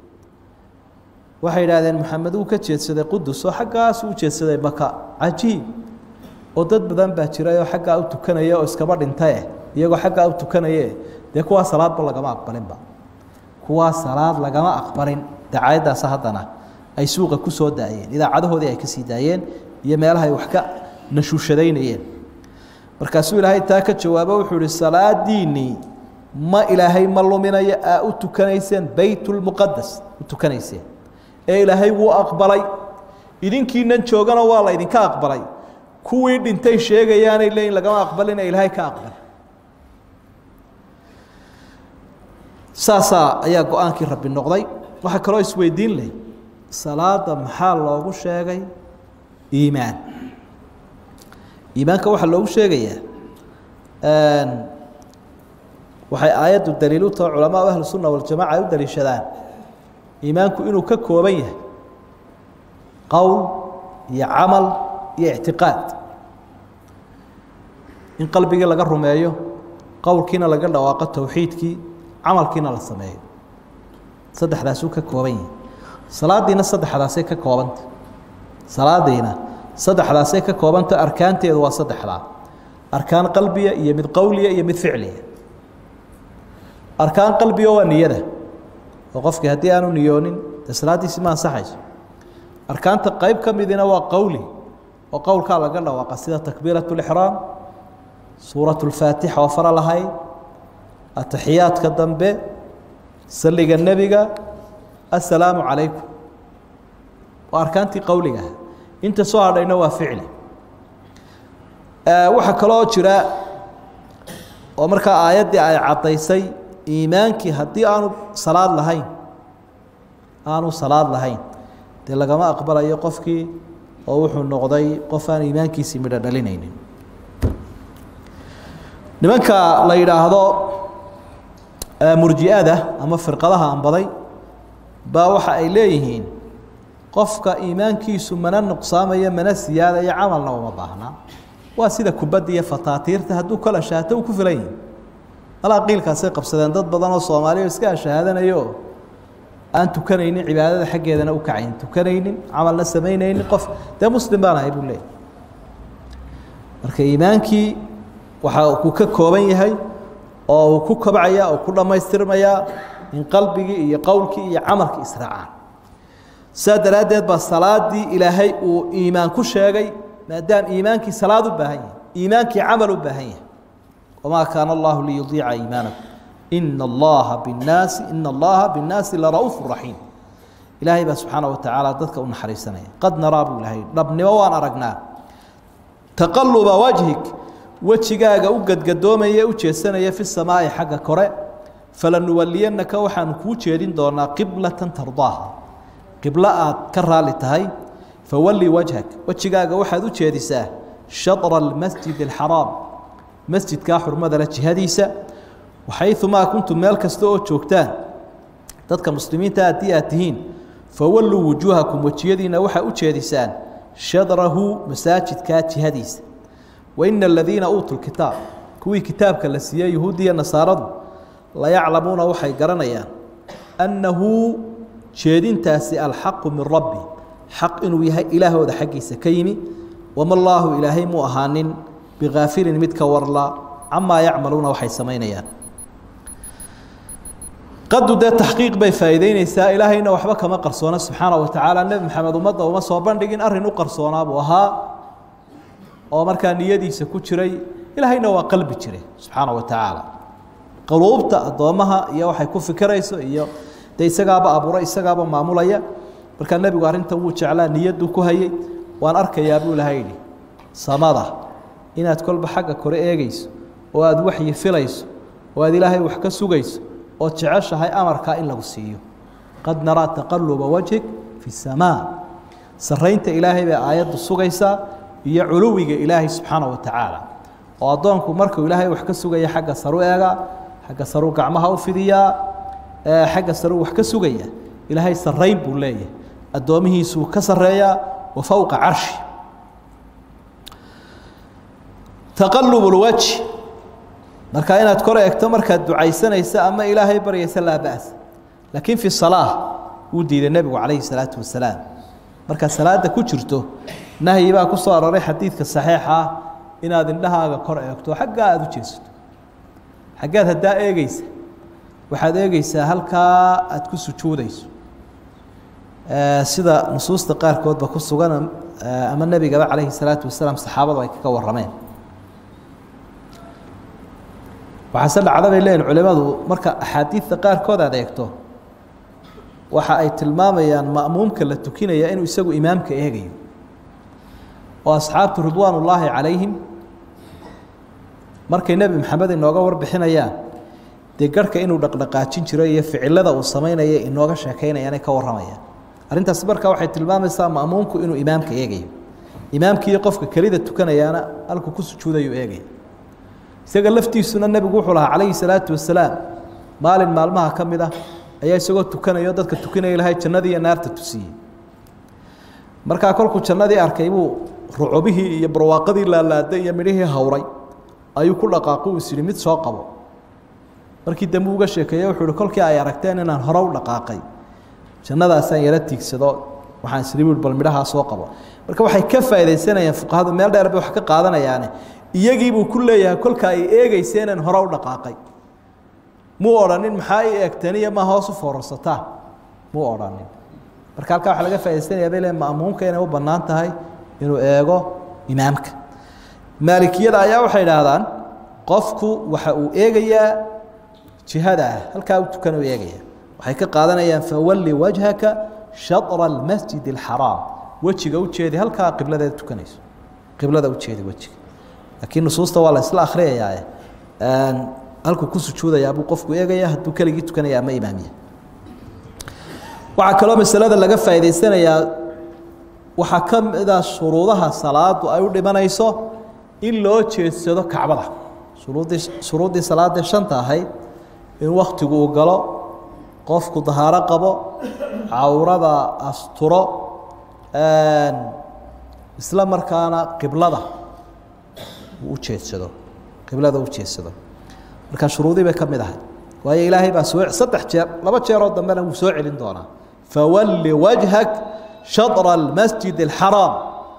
waxay idhaahdeen maxamed wuu ka jeedsaday qudus oo xaggaas u jeedsaday maka cajiib oo dad badan baa jiray oo xaggaa u tukanaya oo iskaba dhintae iyagoo xaggaa u tukanaye dee kuwaa salaadba lagama aqbalinba kuwaa salaad lagama aqbalin dacaayaddaas haddana ay suuqa ku soo daayeen idaacadahoodii ay ka sii daayeen iyo meelahay wax ka nashuushadaynayeen markaasuu ilaahay taa ka jawaabo wuxuu ihi salaadiinnii ma ilaahay ma luminayo aa u tukanayseen beytulmuqadas u tukanayseen ee ilaahay wuu aqbalay idinkiinan joogana waa la ydinka aqbalay kuwii dhintay sheegayaanay leeyiin lagama aqbalin ee ilaahay ka aqbal saasaa ayaa go-aankii rabbi noqday waxaa kaloo isweydiin leh salaada maxaa loogu sheegay iimaan iimaanka waxaa loogu sheegayaa waxay aayaddu daliil u taho culamaau ahlu sunna waljamaca ay u daliishadaan iimaanku inuu ka kooban yahay qowl iyo camal iyo ictiqaad in qalbigii laga rumeeyo qowlkiina laga dhawaaqo towxiidkii camalkiina la sameeyo saddexdaasuu ka kooban yahay salaadiina saddexdaasay ka koobanta salaadiina saddexdaasay ka koobanta arkaanteedu waa saddexdaa arkaan qalbiya iyo mid qowliya iyo mid ficliya arkaan qalbiga waa niyada oo qofkii haddii aanu niyoonin dee salaaddiisi ma ansaxayso arkaanta qayb ka midina waa qowli oo qowlkaa laga dhawaaqa sida takbiirat lixraam suurat lfaatixa oo fara lahayd ataxiyaadka dambe saliga nebiga assalaamu calaykum waa arkaantii qowligaah inta soo hadhayna waa ficli waxaa kaloo jira oo markaa aayaddii ay caddaysay iimaankii haddii aanu salaad lahayn aanu salaad lahayn dee lagama aqbalayo qofkii oo wuxuu noqday qof aan iimaankiisii midho dhalinaynin nimanka la yidhaahdo murji'ada ama firqadaha anbaday baa waxa ay leeyihiin qofka iimaankiisu mana nuqsaamayo mana siyaadayo camalna uma baahnaa waa sida kubadda iyo fataatiirta hadduu kala shaato uu ku filan yihi alaa qiilkaasay qabsadeen dad badan oo soomaaliya o iska ashahaadanayo aan tukanaynin cibaadada xaggeedana u kacayn tukanaynin camalna samaynaynin qof dee muslim baan ahay buu leeyay marka iimaankii waxa uu ka kooban yahay oo uu ku kobcaya oo ku dhammaystirmayaa in qalbigii iyo qowlkii iyo camalkii israacaan saa daraaddeed baa salaadii ilaahay uu iimaan ku sheegay maadaama iimaankii salaad u baahan yahay iimaankii camal u baahan yahay wamaa kaana allahu liyudiica iimaanakum ina allaha binnaasi ina allaha binnaasi lara'uufu raxiim ilaahay baa subxaana wa tacaala dadka u naxariisanaya qad naraa buu ilahay dhabnimo waan aragnaa taqaluba wajhik wejigaaga u gadgadoomaya u jeesanaya fi samaa'i xagga kore falanuwaliyanaka waxaanu kuu jeedin doonaa qiblatan tardaaha qiblo aad ka raali tahay fawalli wajhak wejigaaga waxaad u jeedisaa shadra almasjid alxaraam masjidkaa xurmada leh jihadiisa waxayumaa kuntum meel kasta oo joogtaan dadka muslimiinta haddii aad tihiin fawalluu wujuuhakum wejiyadiina waxaa u jeedisaan shadrahu masaajidkaa jihadiisa waina aladiina uutuu kitaab kuwii kitaabka la siiyey yuhuudiya nasaaradu layaclamuuna waxay garanayaan annahu jeedintaasi alxaqu min rabbi xaq inuu yahay ilaahooda xaggiisa ka yimi wama allaahu ilaahay muu ahaanin bikaafilin mid ka warla camaa yacmaluuna waxay samaynayaan qadu dee taxqiiq bay faa'iideyneysaa ilaahayna waxba kama qarsoona subxaana wa tacaala nebi maxamed ummadda uma soo bandhigin arrin u qarsoonaa buu ahaa oo markaa niyadiisa ku jiray ilaahayna waa qalbi jire subxaana wa tacaala quluubta addoommaha iyo waxay ku fikirayso iyo dee isagaaba abuuray isagaaba maamulaya markaa nebigu arrintan wuu jeclaa niyaduu ku hayey waan arkayaa buu ilahay yidhi samada inaad kolba xagga kore eegeyso oo aada waxyi filayso oo aad ilaahay wax ka sugayso ood jeceshahay amarkaa in lagu siiyo qad naraa taqaluba wajhig fi samaa saraynta ilaahay bay aayaddu sugaysaa iyo culuwiga ilaahay subxaana wa tacaala oo addoonku markuu ilaahay wax ka sugaya xagga saru eegaa xagga saru gacmaha u fidiyaa xagga saru wax ka sugaya ilaahay sarayn buu leeyahay addoomihiisuu ka sareeyaa wa fowqa carshi taqalub lwajhi markaa inaad kor eegto markaad ducaysanaysa ama ilaahay baryaysa laa ba's laakiin fi salaa wuu diiday nebigu calayhi salaatu wasalaam markaad salaada ku jirto nahyi baa ku soo aroray xadiidka saxiixa ah inaad indhahaaga kor eegto xaggaa aada u jeesato xaggaad haddaa eegeysa waxaad eegeysaa halkaa aada ku sujuudayso sida nusuusta qaarkoodba ku sugan ama nebigaba calayhi salaatu wasalaam saxaabadu ay kaga warrameen waxaase dhacda bay leeyihin culimadu marka axaadiidta qaarkood aad eegto waxa ay tilmaamayaan ma'muumka la tukinaya inuu isagu imaamka eegayo oo asxaabtu ridwaan ullaahi calayhim markay nebi maxamed inooga warbixinayaan dee garhka inuu dhaqdhaqaajin jiro iyo ficilada uu samaynaya inooga sheekaynayaanay ka warramayaan arrintaasi markaa waxay tilmaamaysaa ma'muumku inuu imaamka eegayo imaamkiiyo qofka kelida tukanayaana halkuu ku sujuudayuu eegaya isaga laftiisuna nebigu wuxuu lahaa calayhi salaatu wasalaam maalin maalmaha ka mid ah ayaa isagoo tukanayo dadka tukanaya ilahay jannadii iyo naarta tusiyey markaa kolkuu jannadii arkay buu rucubihii iyo barwaaqadii laalaaday iyo midhihii hawray ayuu ku dhaqaaqu is yihi mid soo qabo markii dambe uga sheekeeye wuxuu ihi kolkii ay aragteen inaan hore u dhaqaaqay jannadaasaan yaro tiigsado waxaan isiri bui bal midhahaa soo qabo marka waxay ka faaidaysanayaan fuqahadu meel dheer bay wax ka qaadanayaane iyagiibuu ku leeyahay kolka ay eegeysa inaan hore u dhaqaaqay muu odhanin maxaa i eegteen iyo ma hoos u foorarsataan muu odhanin marka halkaa waxaa laga faaidaysanayaa bay le ma'muumka inay u bannaan tahay inuu eego imaamka maalikiyada ayaa waxay idhaahdaan qofku waxa uu eegayaa jihada ah halkaa u tukan u eegaya waxay ka qaadanayaan fawalli wajhaka shatra almasjid alxaraam wejiga ujeedi halkaa qibladeeda tukanayso qiblada ujeedi wejiga laakiin nusuusta waa la isla akhriyayaae halkuu ku sujuudayaa buu qofku eegaya hadduu keligii tukanaya ama imaamiya waxaa kaloo masalada laga faa'idaysanayaa waxaa ka mida shuruudaha salaadu ay u dhimanayso in loo jeedsado kacbada shuruuddii shuruuddii salaadee shanta ahayd in waktigu uu galo qofku dahaaro qabo cawrada asturo isla markaana qiblada uu u jeedsado qiblada u jeedsado marka shuruudii bay ka mid ahay waayo ilaahay baa soo saddex jeer laba jeeroo dambena wuu soo celin doonaa fawalli wajhak shatra almasjid alxaraam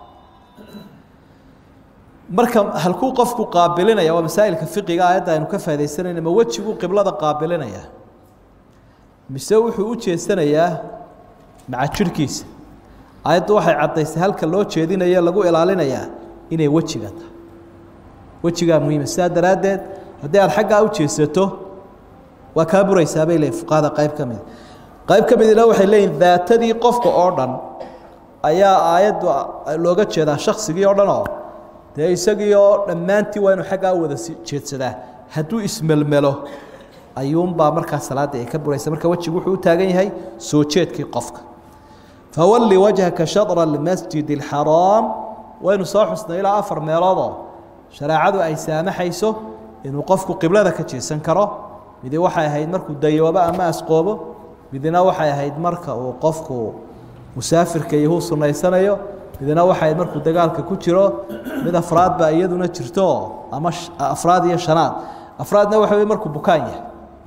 marka halkuu qofku qaabilinaya waa masaa'ilka fiqiga aayadda aynu ka faa'idaysanayna ma wejiguu qiblada qaabilinaya mise wuxuu u jeesanayaa maca jirhkiisa aayaddu waxay caddaysay halka loo jeedinayo lagu ilaalinayaa inay wejiga tahay wejigaa muhiima sidaa daraaddeed haddii aad xaggaa u jeesato waa kaa buraysaa bay leeyihin fuqahada qayb ka mid qayb ka midina waxay leeyihin daatadii qofka oo dhan ayaa aayaddu looga jeedaa shaksigii oo dhan oo dee isagii oo dhammaantii waa inuu xaggaa wada jeedsadaa hadduu ismelmelo ayuunbaa markaa salaaddii ay ka buraysa marka wejigu wuxuu u taagan yahay soo jeedkii qofka fawalli wajhaka shatra almasjid alxaraam waynu soo xusnay ilaa afar meeloodoo shareecadu ay saamaxayso inuu qofku qiblada ka jeesan karo midi waxay ahayd markuu dayoobo ama asqoobo midina waxay ahayd marka uu qofku musaafirka iyo huu sunaysanayo midina waxay ahayd markuu dagaalka ku jiro mid afraad baa iyaduna jirto ama afraad iyo shanaad afraadna waxa wey markuu bukaan yahay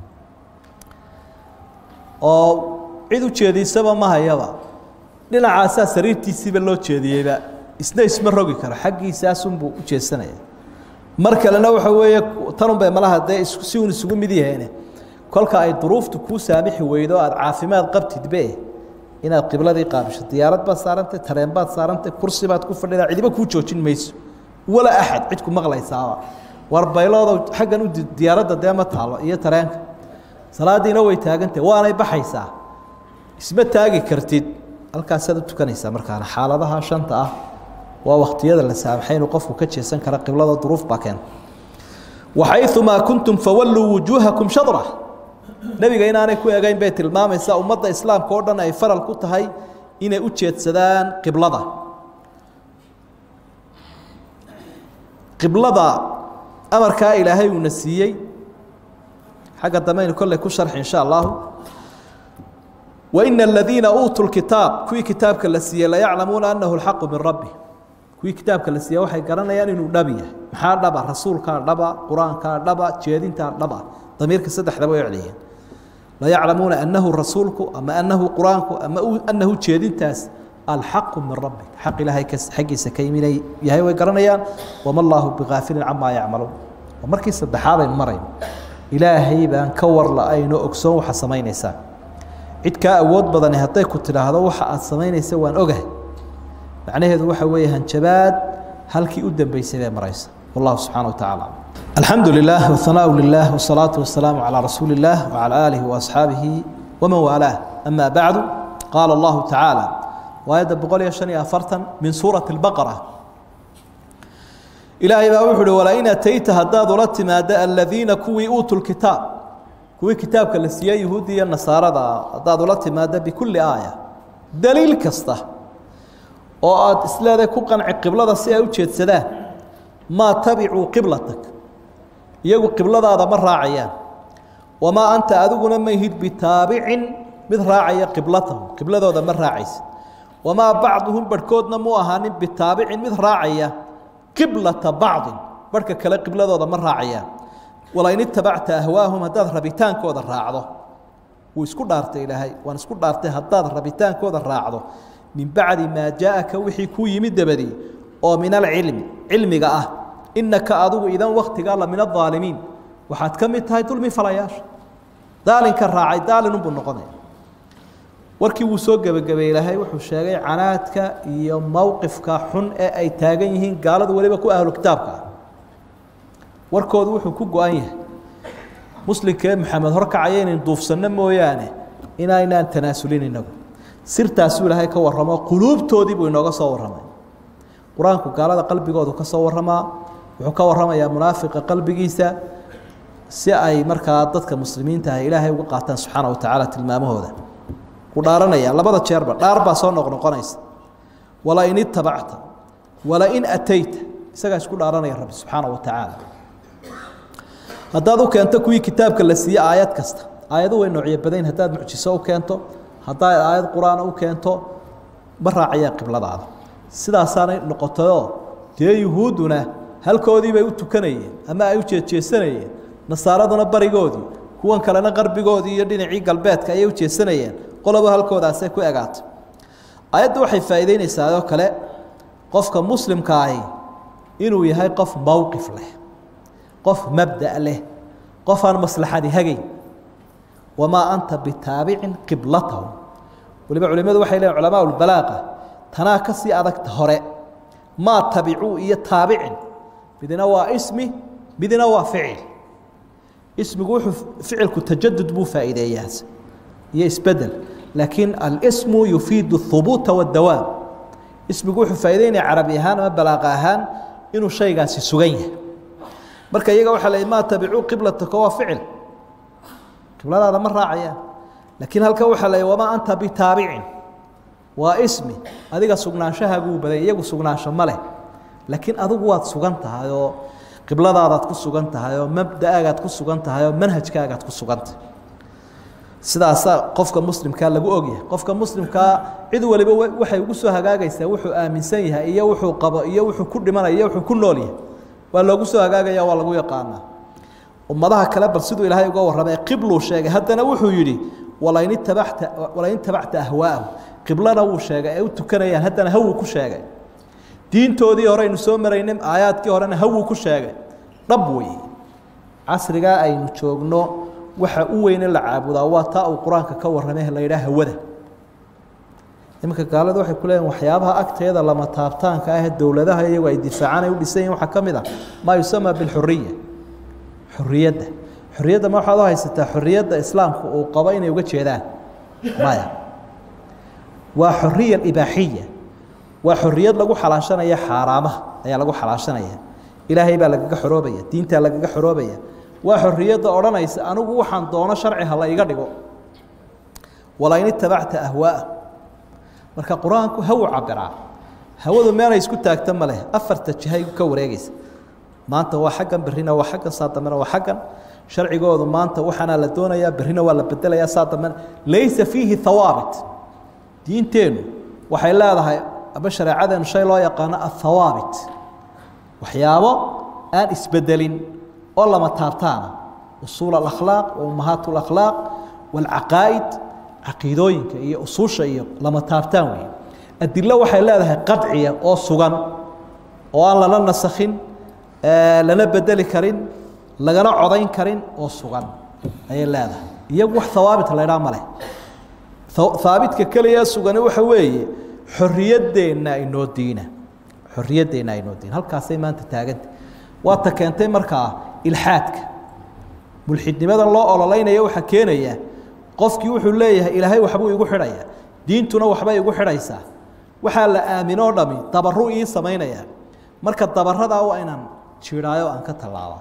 oo cid u jeediisaba ma hayaba dhinacaasaa sariirtiisiiba loo jeediyeyba isna isma rogi karo xaggiisaasunbuu u jeesanaya mar kalena waxa weeye tanunbay malaha dee si uun isugu mid yaheene kolka ay duruuftu kuu saamixi weydo aada caafimaad qabtidbe inaad qibladii qaabisho diyaarad baad saarantay tareen baad saarantay kursi baad ku fadhidaa cidiba kuu joojin mayso wala axad cid ku maqlaysaaba war baylooda xaggan u diyaaradda dee ma taalo iyo tareenka salaadiina way taagantahy waanay baxaysaa isma taagi kartid halkaasaad u tukanaysaa markaana xaaladaha shanta ah waa waktiyada la saamaxay inuu qofku ka jeesan kara qiblada duruuf baa keenta waxayumaa kuntum fawalluu wujuuhakum shadra nebiga inaanay ku egayn bay tilmaamaysaa ummadda islaamka oo dhan ay faral ku tahay inay u jeedsadaan qiblada qiblada amarkaa ilaahay uuna siiyey xagga dambaynu kolley ku sharxi insha allahu waina aladiina uutuu lkitaab kuwii kitaabka la siiyey layaclamuuna annahu lxaqu min rabbi kuwii kitaabka la siiya waxay garanayaan inuu dhab yahay maxaa dhaba rasuulkaa dhaba qur-aankaa dhaba jeedintaa dhaba damiirka saddexdaba way celiyeen layaclamuuna annahu rasuulku ama annahu qur-aanku ama annahu jeedintaas alxaqu min rabbi xaq ilaahay xaggiisa ka yiminay yahay way garanayaan wama allaahu bigaafilin camaa yacmaluun waa markii saddexaad aynu marayno ilaahay baan ka war la-ayno ogsoon waxa samaynaysaa cid kaa awood badani hadday ku tidhaahdo waxa aad samaynaysa waan ogahay macnaheedu waxa weeye hanjabaad halkii u dambeysay bay maraysa wallahu subxaana wa tacaala alxamdu lilah wahanaau lilah wasalaatu wasalaamu calaa rasuuli illah wacala aalihi waasxaabihi waman waalaah ama bacdu qaala allahu tacaala waayadda boqol iyo shan iyo afartan min suurati اlbaqara ilaahay baa wuxu uhi walain atayta haddaad ula timaado aladiina kuwii uutuu lkitaab kuwii kitaabka la siiyey yuhuuddi iyo nasaarada haddaad ula timaado bikulli aaya daliil kasta oo aada isleedahay ku qanci qiblada si ay u jeedsadaan maa tabicuu qiblatak iyagu qibladaada ma raacayaan wamaa anta adiguna ma ihid bitaabicin mid raacaya qiblatahum qibladooda ma raacaysa wamaa bacduhum barhkoodna mu ahaanin bitaabicin mid raacaya qiblata bacdin barhka kale qibladooda ma raacayaan walain itabacta ahwaahum haddaad rabitaankooda raacdo wuu isku dhaartay ilaahay waan isku dhaartay haddaad rabitaankooda raacdo min bacdi maa jaaaka wixii kuu yimid dabadii oo min alcilmi cilmiga ah inaka adigu idan waktigaa la min aaalimiin waxaad ka mid tahay dulmi falayaasha daalinka raacay daalinunbuu noqonaya warkii wuu soo gebagabay ilaahay wuxuu sheegay canaadka iyo mowqifka xun ee ay taagan yihiin gaaladu weliba ku ahlu kitaabka ah warkoodu wuxuu ku go-an yahay muslimkee maxamed horkacaya inayn duufsanno mooyaane inaynaan tanaasulin inagu sirtaasuu ilaahay ka warramo quluubtoodii buu inooga soo warramay qur-aanku gaalada qalbigoodu ka soo warramaa wuxuu ka warramayaa munaafiqa qalbigiisa si ay markaa dadka muslimiinta ah ilaahay uga qaataan subxaana wa tacaala tilmaamahooda ku dhaaranaya labada jeerba dhaar baa soo noqnoqonaysa walain itabacta walain atayta isagaa isku dhaaranaya rabbi subxaana wa tacaala haddaad u keento kuwii kitaabka la siiyey aayad kasta aayadu way noocyo badayn haddaad mucjiso u keento haddaad aayad qur-aana u keento ma raacayaan qibladaada sidaasaanay noqotayoo dee yuhuudduna halkoodii bay u tukanayeen ama ay u jeedjeesanayeen nasaaraduna barigoodii kuwan kalena qarbigoodii iyo dhinacii galbeedka ayay u jeesanayeen qoloba halkoodaasay ku egaatay aayaddu waxay faa'iideynaysaa oo kale qofka muslimka ahi inuu yahay qof mowqif leh qof mabda' leh qof aan maslaxadi hagayn wamaa anta bitaabicin qiblatahum waliba culimadu waxay leeyiin culamaa ulbalaaqa tanaa ka sii adagta hore maa tabicuu iyo taabicin midna waa ismi midna waa ficil ismigu wuxuu ficilku tajadud buu faa'iideeyaa iyo isbedel laakiin alismu yufiidu اhubuuta wاdawaam ismigu wuxuu faa'ideynaya carabi ahaan ama balaaqa ahaan inuu shaygaasi sugan yahay marka iyaga waxaa la maa tabicuu qiblataka waa ficil qibladaada ma raacayaan laakiin halkan waxaa la wamaa anta bitaabicin waa ismi adiga sugnaanshahaagu badan iyagu sugnaansho ma leh laakiin adigu waad sugan tahay oo qibladaadaad ku sugan tahay oo mabda'aagaad ku sugan tahay oo manhajkaagaad ku sugan tahay sidaasaa qofka muslimkaa lagu ogyahay qofka muslimkaa cid waliba waxay ugu soo hagaagaysaa wuxuu aaminsan yahay iyo wuxuu qabo iyo wuxuu ku dhimanaya iyo wuxuu ku nool yahay waa loogu soo hagaagaya waa lagu yaqaanaa ummadaha kale bal siduu ilaahay uga warramay qibluu sheegay haddana wuxuu yidhi walain itabacta walain tabacta ahwaa'ahu qiblana wuu sheegay ay u tukanayaan haddana hawuu ku sheegay diintoodii horeynu soo maraynay aayaadkii horena hawuu ku sheegay dhab weeye casrigaa aynu joogno waxa u weyne la caabudaa waa taa uu qur-aanka ka warramay la yidhaha hawada iminka gaalada waxay ku leeyihin waxyaabaha agteeda lama taabtaanka ah dowladaha iyagu ay difaacaan ay u dhisan yihin waxaa ka mid ah maa yusamaa bilxuriya xuriyadda xuriyadda ma waxaad u haysataa xuriyadda islaamku uu qabo inay uga jeedaan maya waa xuriya ibaaxiya waa xoriyad lagu xalaashanaya xaaraamaha ayaa lagu xalaashanaya ilaahay baa lagaga xoroobaya diintaa lagaga xoroobaya waa xoriyadda odhanaysa anigu waxaan doono sharci ha la iga dhigo walain itabacta ahwaaa marka qur-aanku hawu cabiraa hawadu meelay isku taagta ma leh afarta jihay ka wareegaysa maanta waa xaggan berrina waa xaggan saa dambena waa xaggan sharcigoodu maanta waxaana la doonayaa berrina waa la bedelayaa saa dambena laysa fiihi hawaabit diinteennu waxay leedahay ama shareecadeenu shay loo yaqaano athawaabit waxyaabo aan isbedelin oo lama taabtaana usuul alakhlaaq wa ummahaat alakhlaaq waalcaqaa'id caqiidooyinka iyo usuusha iyo lama taabtaan weeye adilo waxay leedahay qadciya oo sugan oo aan lana nasakhin lana bedeli karin lagana codayn karin oo sugan ayay leedahay iyagu wax hawaabit la ydhaa ma leh haabitka keliya sugani waxa weeye xorriyaddeenna inoo diina xorriyaddeenna inoo diina halkaasay maanta taaganta waata keentay markaa ilxaadka mulxidnimadan loo ololaynaya waxaa keenaya qofkii wuxuu leeyahay ilaahay waxbuu igu xidhaya diintuna waxbay igu xidhaysaa waxaa la aaminoo dhami dabaru ii samaynaya marka dabaradaa waa inaan jiidhaayo aan ka tallaaba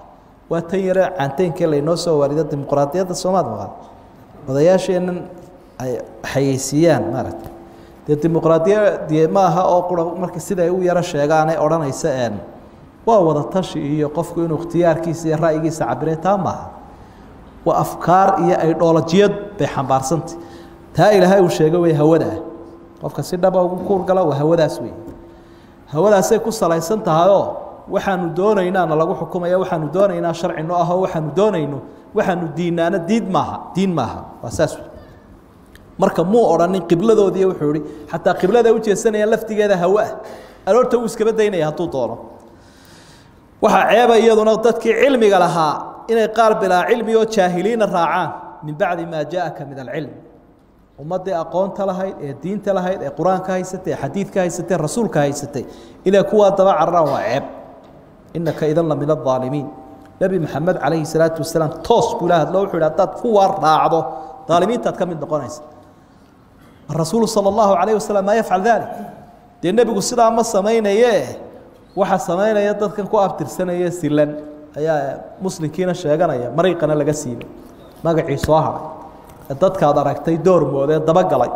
waa tan yare caanteynkee laynoo soo waarido dimuqraadiyadda soomaad maqal odayaasheennan ay xayeysiiyaan maaragta dee dimuqraadiyadie ma aha oo qura marka sida ay u yaro sheegaanay odhanaysa een waa wada tashi iyo qofku inuu ikhtiyaarkiisa iyo ra'yigiisa cabire taa maaha waa afkaar iyo aydhoolajiyad bay xambaarsantay taa ilaahay uu sheegay way hawada ah qofka si dhaba ugu kuurgala waa hawadaas wey hawadaasay ku salaysan tahayoo waxaanu doonaynaana lagu xukumaya waxaanu doonaynaa sharci no ahoo waxaanu doonayno waxaanu diinaana diid maaha diin maaha waa saas wey marka muu odhanin qibladoodii wuxuu ihi xataa qiblada ujeesanayaan laftigeeda hawo ah aloorta uu iskaba daynaya hadduu doono waxaa ceeba iyaduna dadkii cilmiga lahaa inay qaar bilaa cilmi oo jaahiliina raacaan min bacdi maa jaaaka min alcilm ummaddii aqoonta lahayd ee diinta lahayd ee qur-aanka haysatay ee xadiidka haysatay rasuulka haysatay inay kuwaa daba cararaan waa ceeb inaka idan la min aaalimiin nebi maxamed calayhi salaatu wasalaam toos buu ila hadlo wuxuu yidhi haddaad kuwaa raacdo aalimiintaad ka mid noqonaysa rasuulu sala allahu calayh wasalam maa yafcal dalik dee nebigu sidaa ma samaynaye waxa samaynaya dadkan ku abtirsanaya silan ayaa muslimkiina sheeganaya mariiqana laga siibay magacii soo haray ee dadkaad aragtay doormoodee dabagalay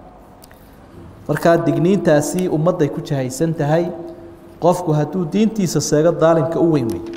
markaa digniintaasi ummadday ku jahaysan tahay qofku hadduu diintiisa seego daalimka u weyn wey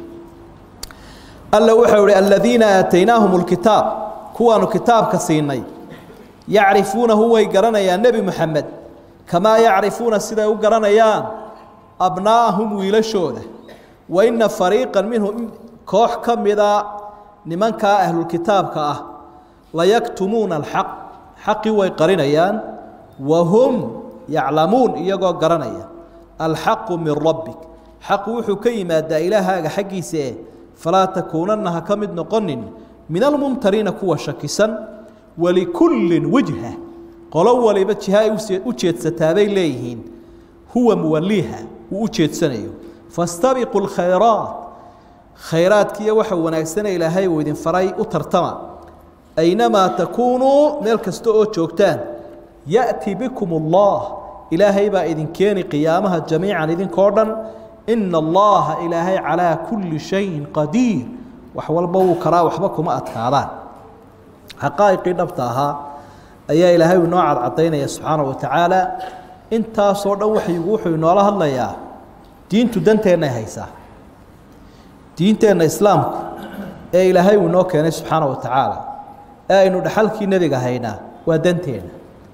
alla wuxuu ihi aladiina aataynaahum lkitaab kuwaanu kitaabka siinay yacrifuunahu way garanayaan nebi moxamed kamaa yacrifuuna siday u garanayaan abnaa'ahum wiilashooda wa ina fariiqan minhum koox ka mida nimankaa ahlulkitaabka ah layaktumuuna alxaq xaqii way qarinayaan wa hum yaclamuun iyagoo garanaya alxaqu min rabbik xaqu wuxuu ka yimaadaa ilaahaaga xaggiisa e falaa takuunanna ha ka mid noqonin min almumtariina kuwa shakisan walikullin wijha qolo waliba jiha ay u jeedsataabay leeyihiin huwa muwaliiha uu u jeedsanayo fastabiquu lkhayraat khayraadkiiyo waxa wanaagsana ilaahay uu idin faray u tartama aynamaa takuunuu meel kasta oo joogtaan ya'ti bikum allah ilaahay baa idin keeni qiyaamaha jamiican idinkoo dhan ina allaha ilaahay calaa kulli shayin qadiir wax walba wuu karaa waxba kuma adkaadaan xaqaa'iqii dhabta ahaa ayaa ilaahay inoo cadcadaynaya subxaanahu watacaala intaasoo dhan waxyigu wuxuu inoola hadlayaa diintu danteennay haysaa diinteenna islaamku ee ilaahay uu inoo keenay subxaana wa tacaala ee aynu dhaxalkii nebiga haynaa waa danteenna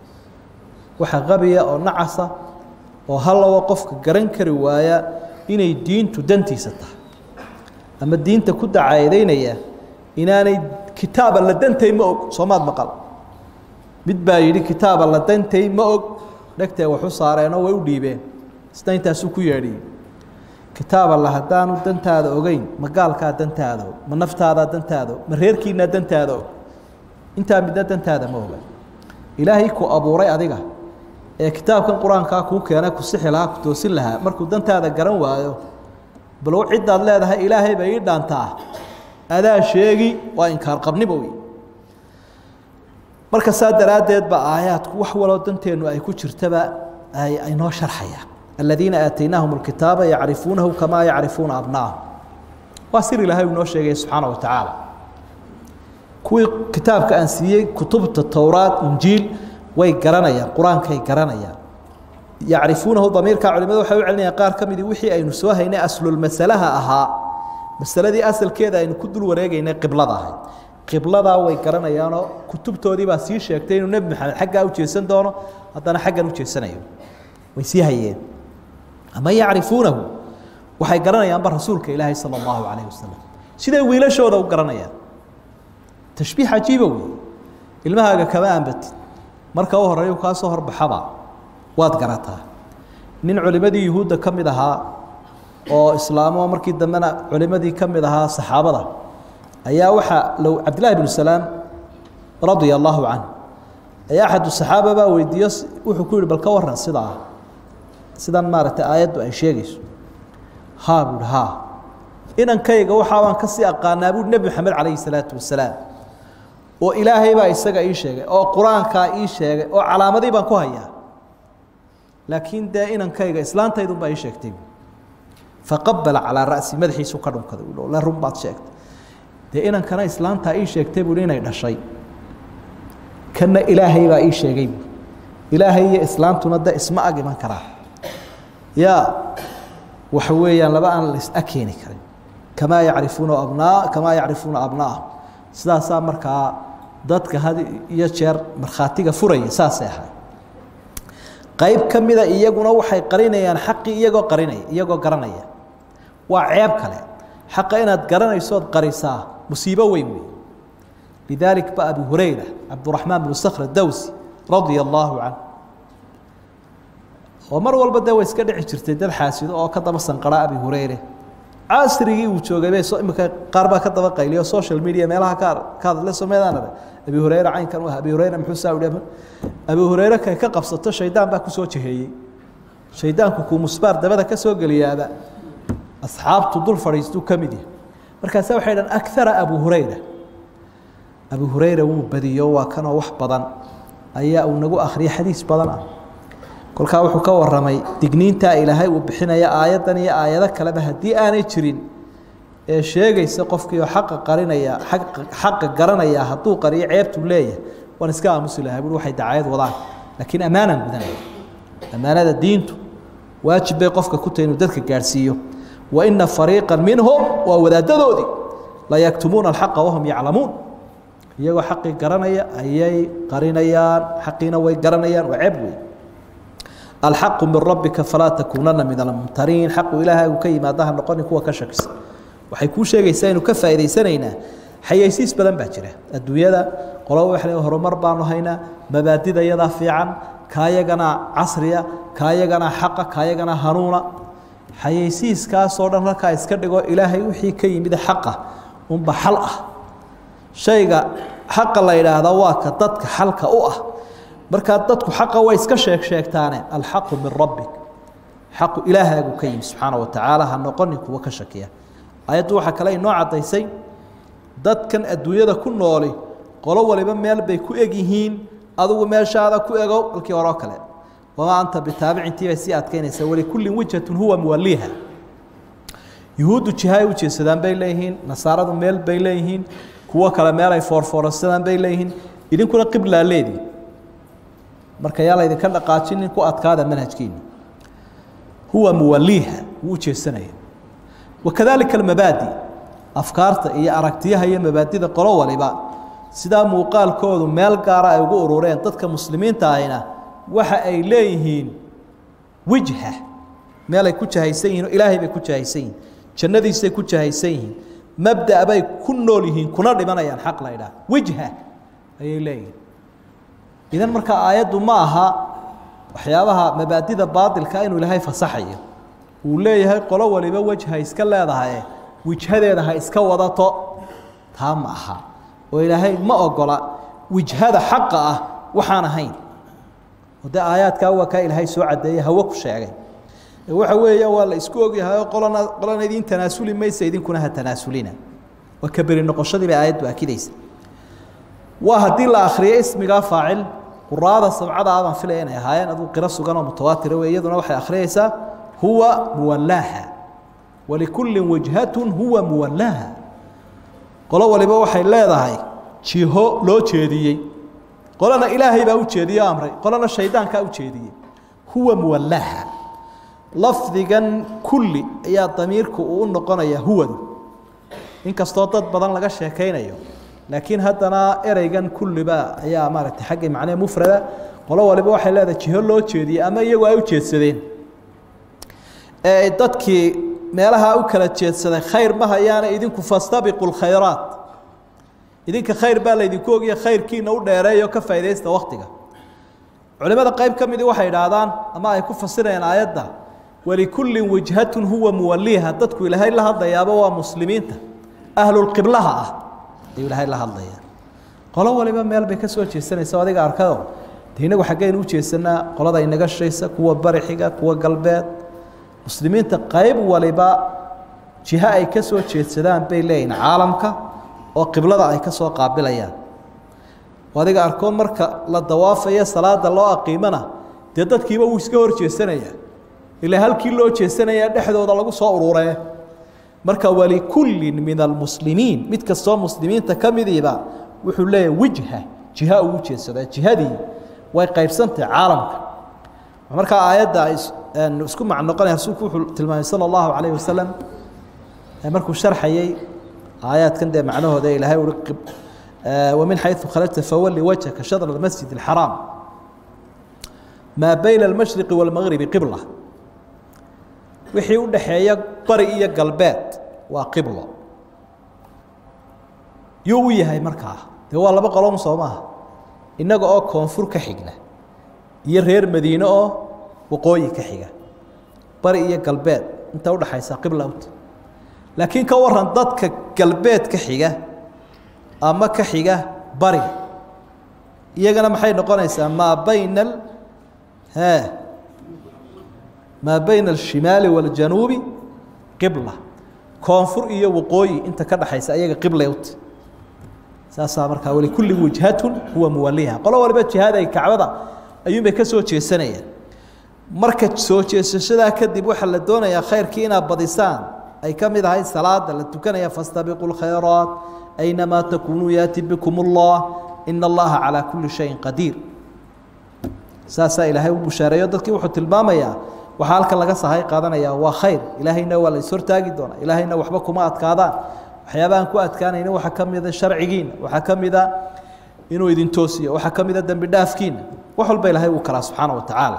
waxa qabiya oo nacasa oo halawa qofka garan kari waaya inay diintu dantiisa tahay ama diinta ku dacaadeynaya inaanay kitaaba la dantay ma og soomaad maqal mid baa yidhi kitaaba la dantay ma og dhegtee waxu saareenoo way u dhiibeen isna intaasuu ku yeedhiyey kitaab alla haddaanu dantaada ogeyn ma gaalkaa dantaada og ma naftaadaa dantaada og ma reerkiinaa dantaada og intaa midna dantaada ma oga ilaahay ku abuuray adiga ee kitaabkan qur-aankaa kuu keenay ku sixi lahaa ku toosin lahaa markuu dantaada garan waayo balow ciddaad leedahay ilaahay bay ii dhaantaa adaa sheegi waa inkaar qabniba wey marka saa daraaddeed ba aayaadku wax waloo danteennu ay ku jirtaba ay ay noo sharxayaan aladiina aataynaahum alkitaaba yacrifuunahu kamaa yacrifuuna abnaahum waa sir ilaahay uu noo sheegaya subxaana wa tacaala kuwii kitaabka aan siiyey kutubta towraad injiil way garanayaan qur-aankay garanayaan yacrifuunahu damiirka culimadu waxay u celinayaan qaar ka midii wixii aynu soo haynay aslulmasalaha ahaa masaladii asalkeeda aynu ku dul wareegaynay qiblada ahayd qibladaa way garanayaanoo kutubtoodii baa sii sheegtay inuu nebi maxamed xaggaa u jeesan doono haddana xaggan u jeesanayo way sii hayeen ama yacrifuunahu waxay garanayaanba rasuulka ilaahay sala allahu calayh wasalam siday wiilashooda u garanayaan tashbiix cajiiba wey ilmahaaga kama aanbatid marka u horeeyu kaa soo horbaxaba waad garataa nin culimadii yuhuudda ka mid ahaa oo islaamo markii dambena culimadii ka mid ahaa saxaabada ayaa waxaa low cabdillahi bnu salaam radia allahu canh ayaa axadu saxaaba baa weydiiyo wuxuu ku yihi bal ka waran sidaa sidan maaragtay aayaddu ay sheegayso haa buuhi haa inankayga waxaabaan ka sii aqaanaa buuhi nebi maxamed calayhi salaatu wasalaam oo ilaahay baa isaga ii sheegay oo qur-aankaa ii sheegay oo calaamadii baan ku hayaa laakiin dee inankayga islaantaydun baa ii sheegtay faqabala calaa ra'si madaxiisu ka dhunkaday la run baad sheegtay dee inankana islaantaa ii sheegtay buui inay dhashay kana ilaahay baa ii sheegay bu ilaahay iyo islaantuna de isma ag iman karaa ya waxa weeyaan laba aan lais ag keeni karin kamaa yacrifuuna abnaa kamaa yacrifuuna abnaahum sidaasaa markaa dadka had iyo jeer markhaatiga furaya saasay ahay qayb ka mida iyaguna waxay qarinayaan xaqii iyagoo qarinaya iyagoo garanaya waa ceeb kale xaqa inaad garanaysood qarisaa musiibo weyn wey lidalik ba abi hurayra cabduraxmaan bnu sakhr dawsi radia allaahu canh oo mar walba dee way iska dhici jirtay dad xaasido oo ka daba sanqara abi hurayre casrigii uu joogay bay imika qaar baa ka daba qayliyo social media meelaha ka ka hadle someedaanada abi hurayre caynkan u ah abi hurayre muxuu saa udhi abi hurayre kay ka qabsato shaydaan baa kusoo jeheeyey shaydaanku kuu musbaar dabada ka soo geliyaaba asxaabtu dul fadhiistuu ka mid yahay markaasa waxay dhahan akara abu hurayra abu hurayra wuu badiyo waa kanoo wax badan ayaa uu nagu akhriyay xadiis badan ah kolkaa wuxuu ka waramay digniintaa ilaahay uu bixinaya aayaddan iyo aayado kaleba haddii aanay jirin ee sheegaysa qofkiioo xaqa qarinaya xaqa garanaya hadduu qariyo ceebtuu leeyahay waan iska aamusi lahaa buui waxay dacayad wadaan laakiin ammaanaan gudanaya ammaanada diintu waajib bay qofka ku tahay inuu dadka gaadhsiiyo wa ina fariiqa minhum waa wadaadadoodii la yaktumuuna alxaqa wahum yaclamuun iyagoo xaqii garanaya ayay qarinayaan xaqiina way garanayaan waa ceeb wey alxaqu min rabbika falaa takuunana min almumtariin xaqu ilaahay uu ka yimaada ha noqonin kuwa ka shakisa waxay kuu sheegaysaa inuu ka faa'idaysanaynaa xayaysiis badan baa jira adduunyada qolo waxle horumar baanu haynaa mabaadida yadaa fiican kaayagana casriya kaayagana xaqa kaayagana hanuuna xayaysiiskaasoo dhan halkaa iska dhigo ilaahay wixii ka yimid xaqa unba xal ah shayga xaqa la yidhaahdaa waa ka dadka xalka u ah markaa dadku xaqa way iska sheeg sheegtaane alxaqu min rabbik xaqu ilaahaagu ka yimi subxaana wa tacaala ha noqonin kuwa ka shakiya ayaddu waxaa kale inoo caddaysay dadkan adduunyada ku nooli qolo waliba meel bay ku eg yihiin adigu meeshaada ku egow halkii horeo kale wamaa anta bitaabicintii bay sii adkaynaysaa walikullin wijhatun huwa muwaliiha yuhuuddu jihaay u jeedsadaan bay leeyihiin nasaaradu meel bay leeyihiin kuwo kale meel ay foorfoorsadaan bay leeyihiin idinkuna qiblaa leedii marka yaa laydinka dhaqaajinin ku adkaada manhajkiina huwa muwaliiha wuu ujeedsanaya wakadalika almabaadi afkaarta iyo aragtiyaha iyo mabaadida qolo waliba sidaa muuqaalkoodu meel gaara ay ugu urureen dadka muslimiinta ahina waxa ay leeyihiin wijha meel ay ku jahaysan yihin oo ilaahay bay ku jahaysan yihin jannadiisay ku jahaysan yihiin mabda' bay ku nool yihiin kuna dhimanayaan xaq la ydhaah wijha ayay leeyihiin idan marka aayaddu ma aha waxyaabaha mabaadida baatilka inuu ilaahay fasaxayo uu leeyahay qolo waliba wejha iska leedahaye wijhadeeda ha iska wadato taa ma aha oo ilaahay ma ogola wijhada xaqa ah waxaan ahayn oo dee aayaadkaa waa kaa ilaahay soo caddeeye hawo ku sheegay waxa weeya waa la isku ogyahay qolana qolana idin tanaasuli maysa idinkuna ha tanaasulina waa ka beri noqoshadii bay aayaddu akidaysa waa haddii la akriyo ismigaa faacil quraada sabcada abaan filaya inay ahaayeen aduu qiro sugan oo mutawaatira wey iyaduna waxay akhriyaysaa huwa muwallaaha walikullin wajhatun huwa muwallaaha qolo waliba waxay leedahay jiho loo jeediyey qolana ilaahay baa u jeediye o amray qolana shaydaankaa u jeediyey huwa muwallaaha lafdigan kulli ayaa damiirku uu u noqonaya huwadu inkastoo dad badan laga sheekaynayo laakiin haddana ereygan kulliba ayaa maaragtay xagga macnee mufrada qolo waliba waxay leedahay jiho loo jeediyey ama iyagu ay u jeedsadeen ee dadkii meelaha u kala jeedsaday khayr ma hayaana idinku fastabiqu lkhayraat idinka khayr baa laydinku ogiya khayrkiina u dheereeyo ka faaidaysta waktiga culimada qayb ka midii waxay idhaahdaan ama ay ku fasirayaan aayadda walikullin wijhatun huwa muwaliha dadku ilaahay la hadlayaaba waa muslimiinta ahlulqiblaha ah ayuu ilaahay la hadlaya qolo waliba meel bay ka soo jeesanaysa adiga arkado de inagu xaggaynu u jeesanaa qolada inaga shaysa kuwa bari xiga kuwa galbeed muslimiinta qayb waliba jiho ay ka soo jeedsadaan bay leeyihin caalamka oo qiblada ay ka soo qaabilayaan adiga arkoon marka la dawaafayo salaada loo aqiimana dee dadkiiba wuu iska hor jeesanaya ilaa halkii loo jeesanaya dhexdooda lagu soo ururee marka walikullin min almuslimiin mid kastoo muslimiinta ka midiiba wuxuu leeyahay wijha jiha uu ujeedsadaa jihadii way qaybsantahay caalamka markaa aayadda ay isku mac noqonaya rasuulku wuxuu tilmaamay sala allahu calayhi wasalam markuu sharxayay aayaadkan dee macnahooda ilaahay ui wamin xayثu kharajta fawali wajhaka shadr اmasjid الxaraam maa bayna اlmashriqi wاlmagribi qibla wixii u dhaxeeya bari iyo galbeed waa qiblo yuu u yahay markaa dee waa laba qolom soo maaha innaga oo koonfur ka xigna iyo reer madiine oo waqooyi ka xiga bari iyo galbeed inta udhaxaysa qibla ut laakiin ka waran dadka galbeed ka xiga ama ka xiga bari iyagana maxay noqonaysaa maa bayna e maa bayna alshimaali wاljanuubi qibla koonfur iyo waqooyi inta ka dhaxaysa iyaga qibla ut saasaa markaa walikulli wijhatun huwa muwaliha qolo waliba jihaday kacbada ayuunbay ka soo jeesanayaan marka soo jeesashadaa kadib waxaa la doonayaa khayrkii inaad badisaan ay ka mid ahay salaada la tukanaya fastabiqu lkhayraat aynamaa takunuu yaati bikum اllah ina allaha calaa kuli shayin qadiir saasaa ilaahay u bushaareeyo dadkii wuxuu tilmaamayaa waxaa halkan laga sahay qaadanaya waa khayr ilaahayna waa la ishortaagi doonaa ilaahayna waxba kuma adkaadaan waxyaabahaan ku adkaanayna waxaa ka mida sharcigiina waxaa ka mida inuu idin toosiyo waxaa ka mida dembi dhaafkiina wax walba ilaahay uu kalaa subxaana wa tacaala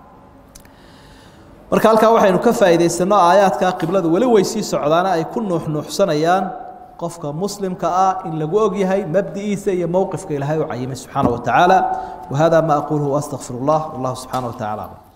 marka halkaa waxaynu ka faa'iidaysanno aayaadkaa qibladu weli way sii socdaana ay ku nuuxnuuxsanayaan qofka muslimka ah in lagu og yahay mabdi'iisa iyo mowqifka ilaahay u cayimay subxaana wa tacaala wahada ma aquluhu waastaqfir اllah wallahu subxaana wa tacala aclam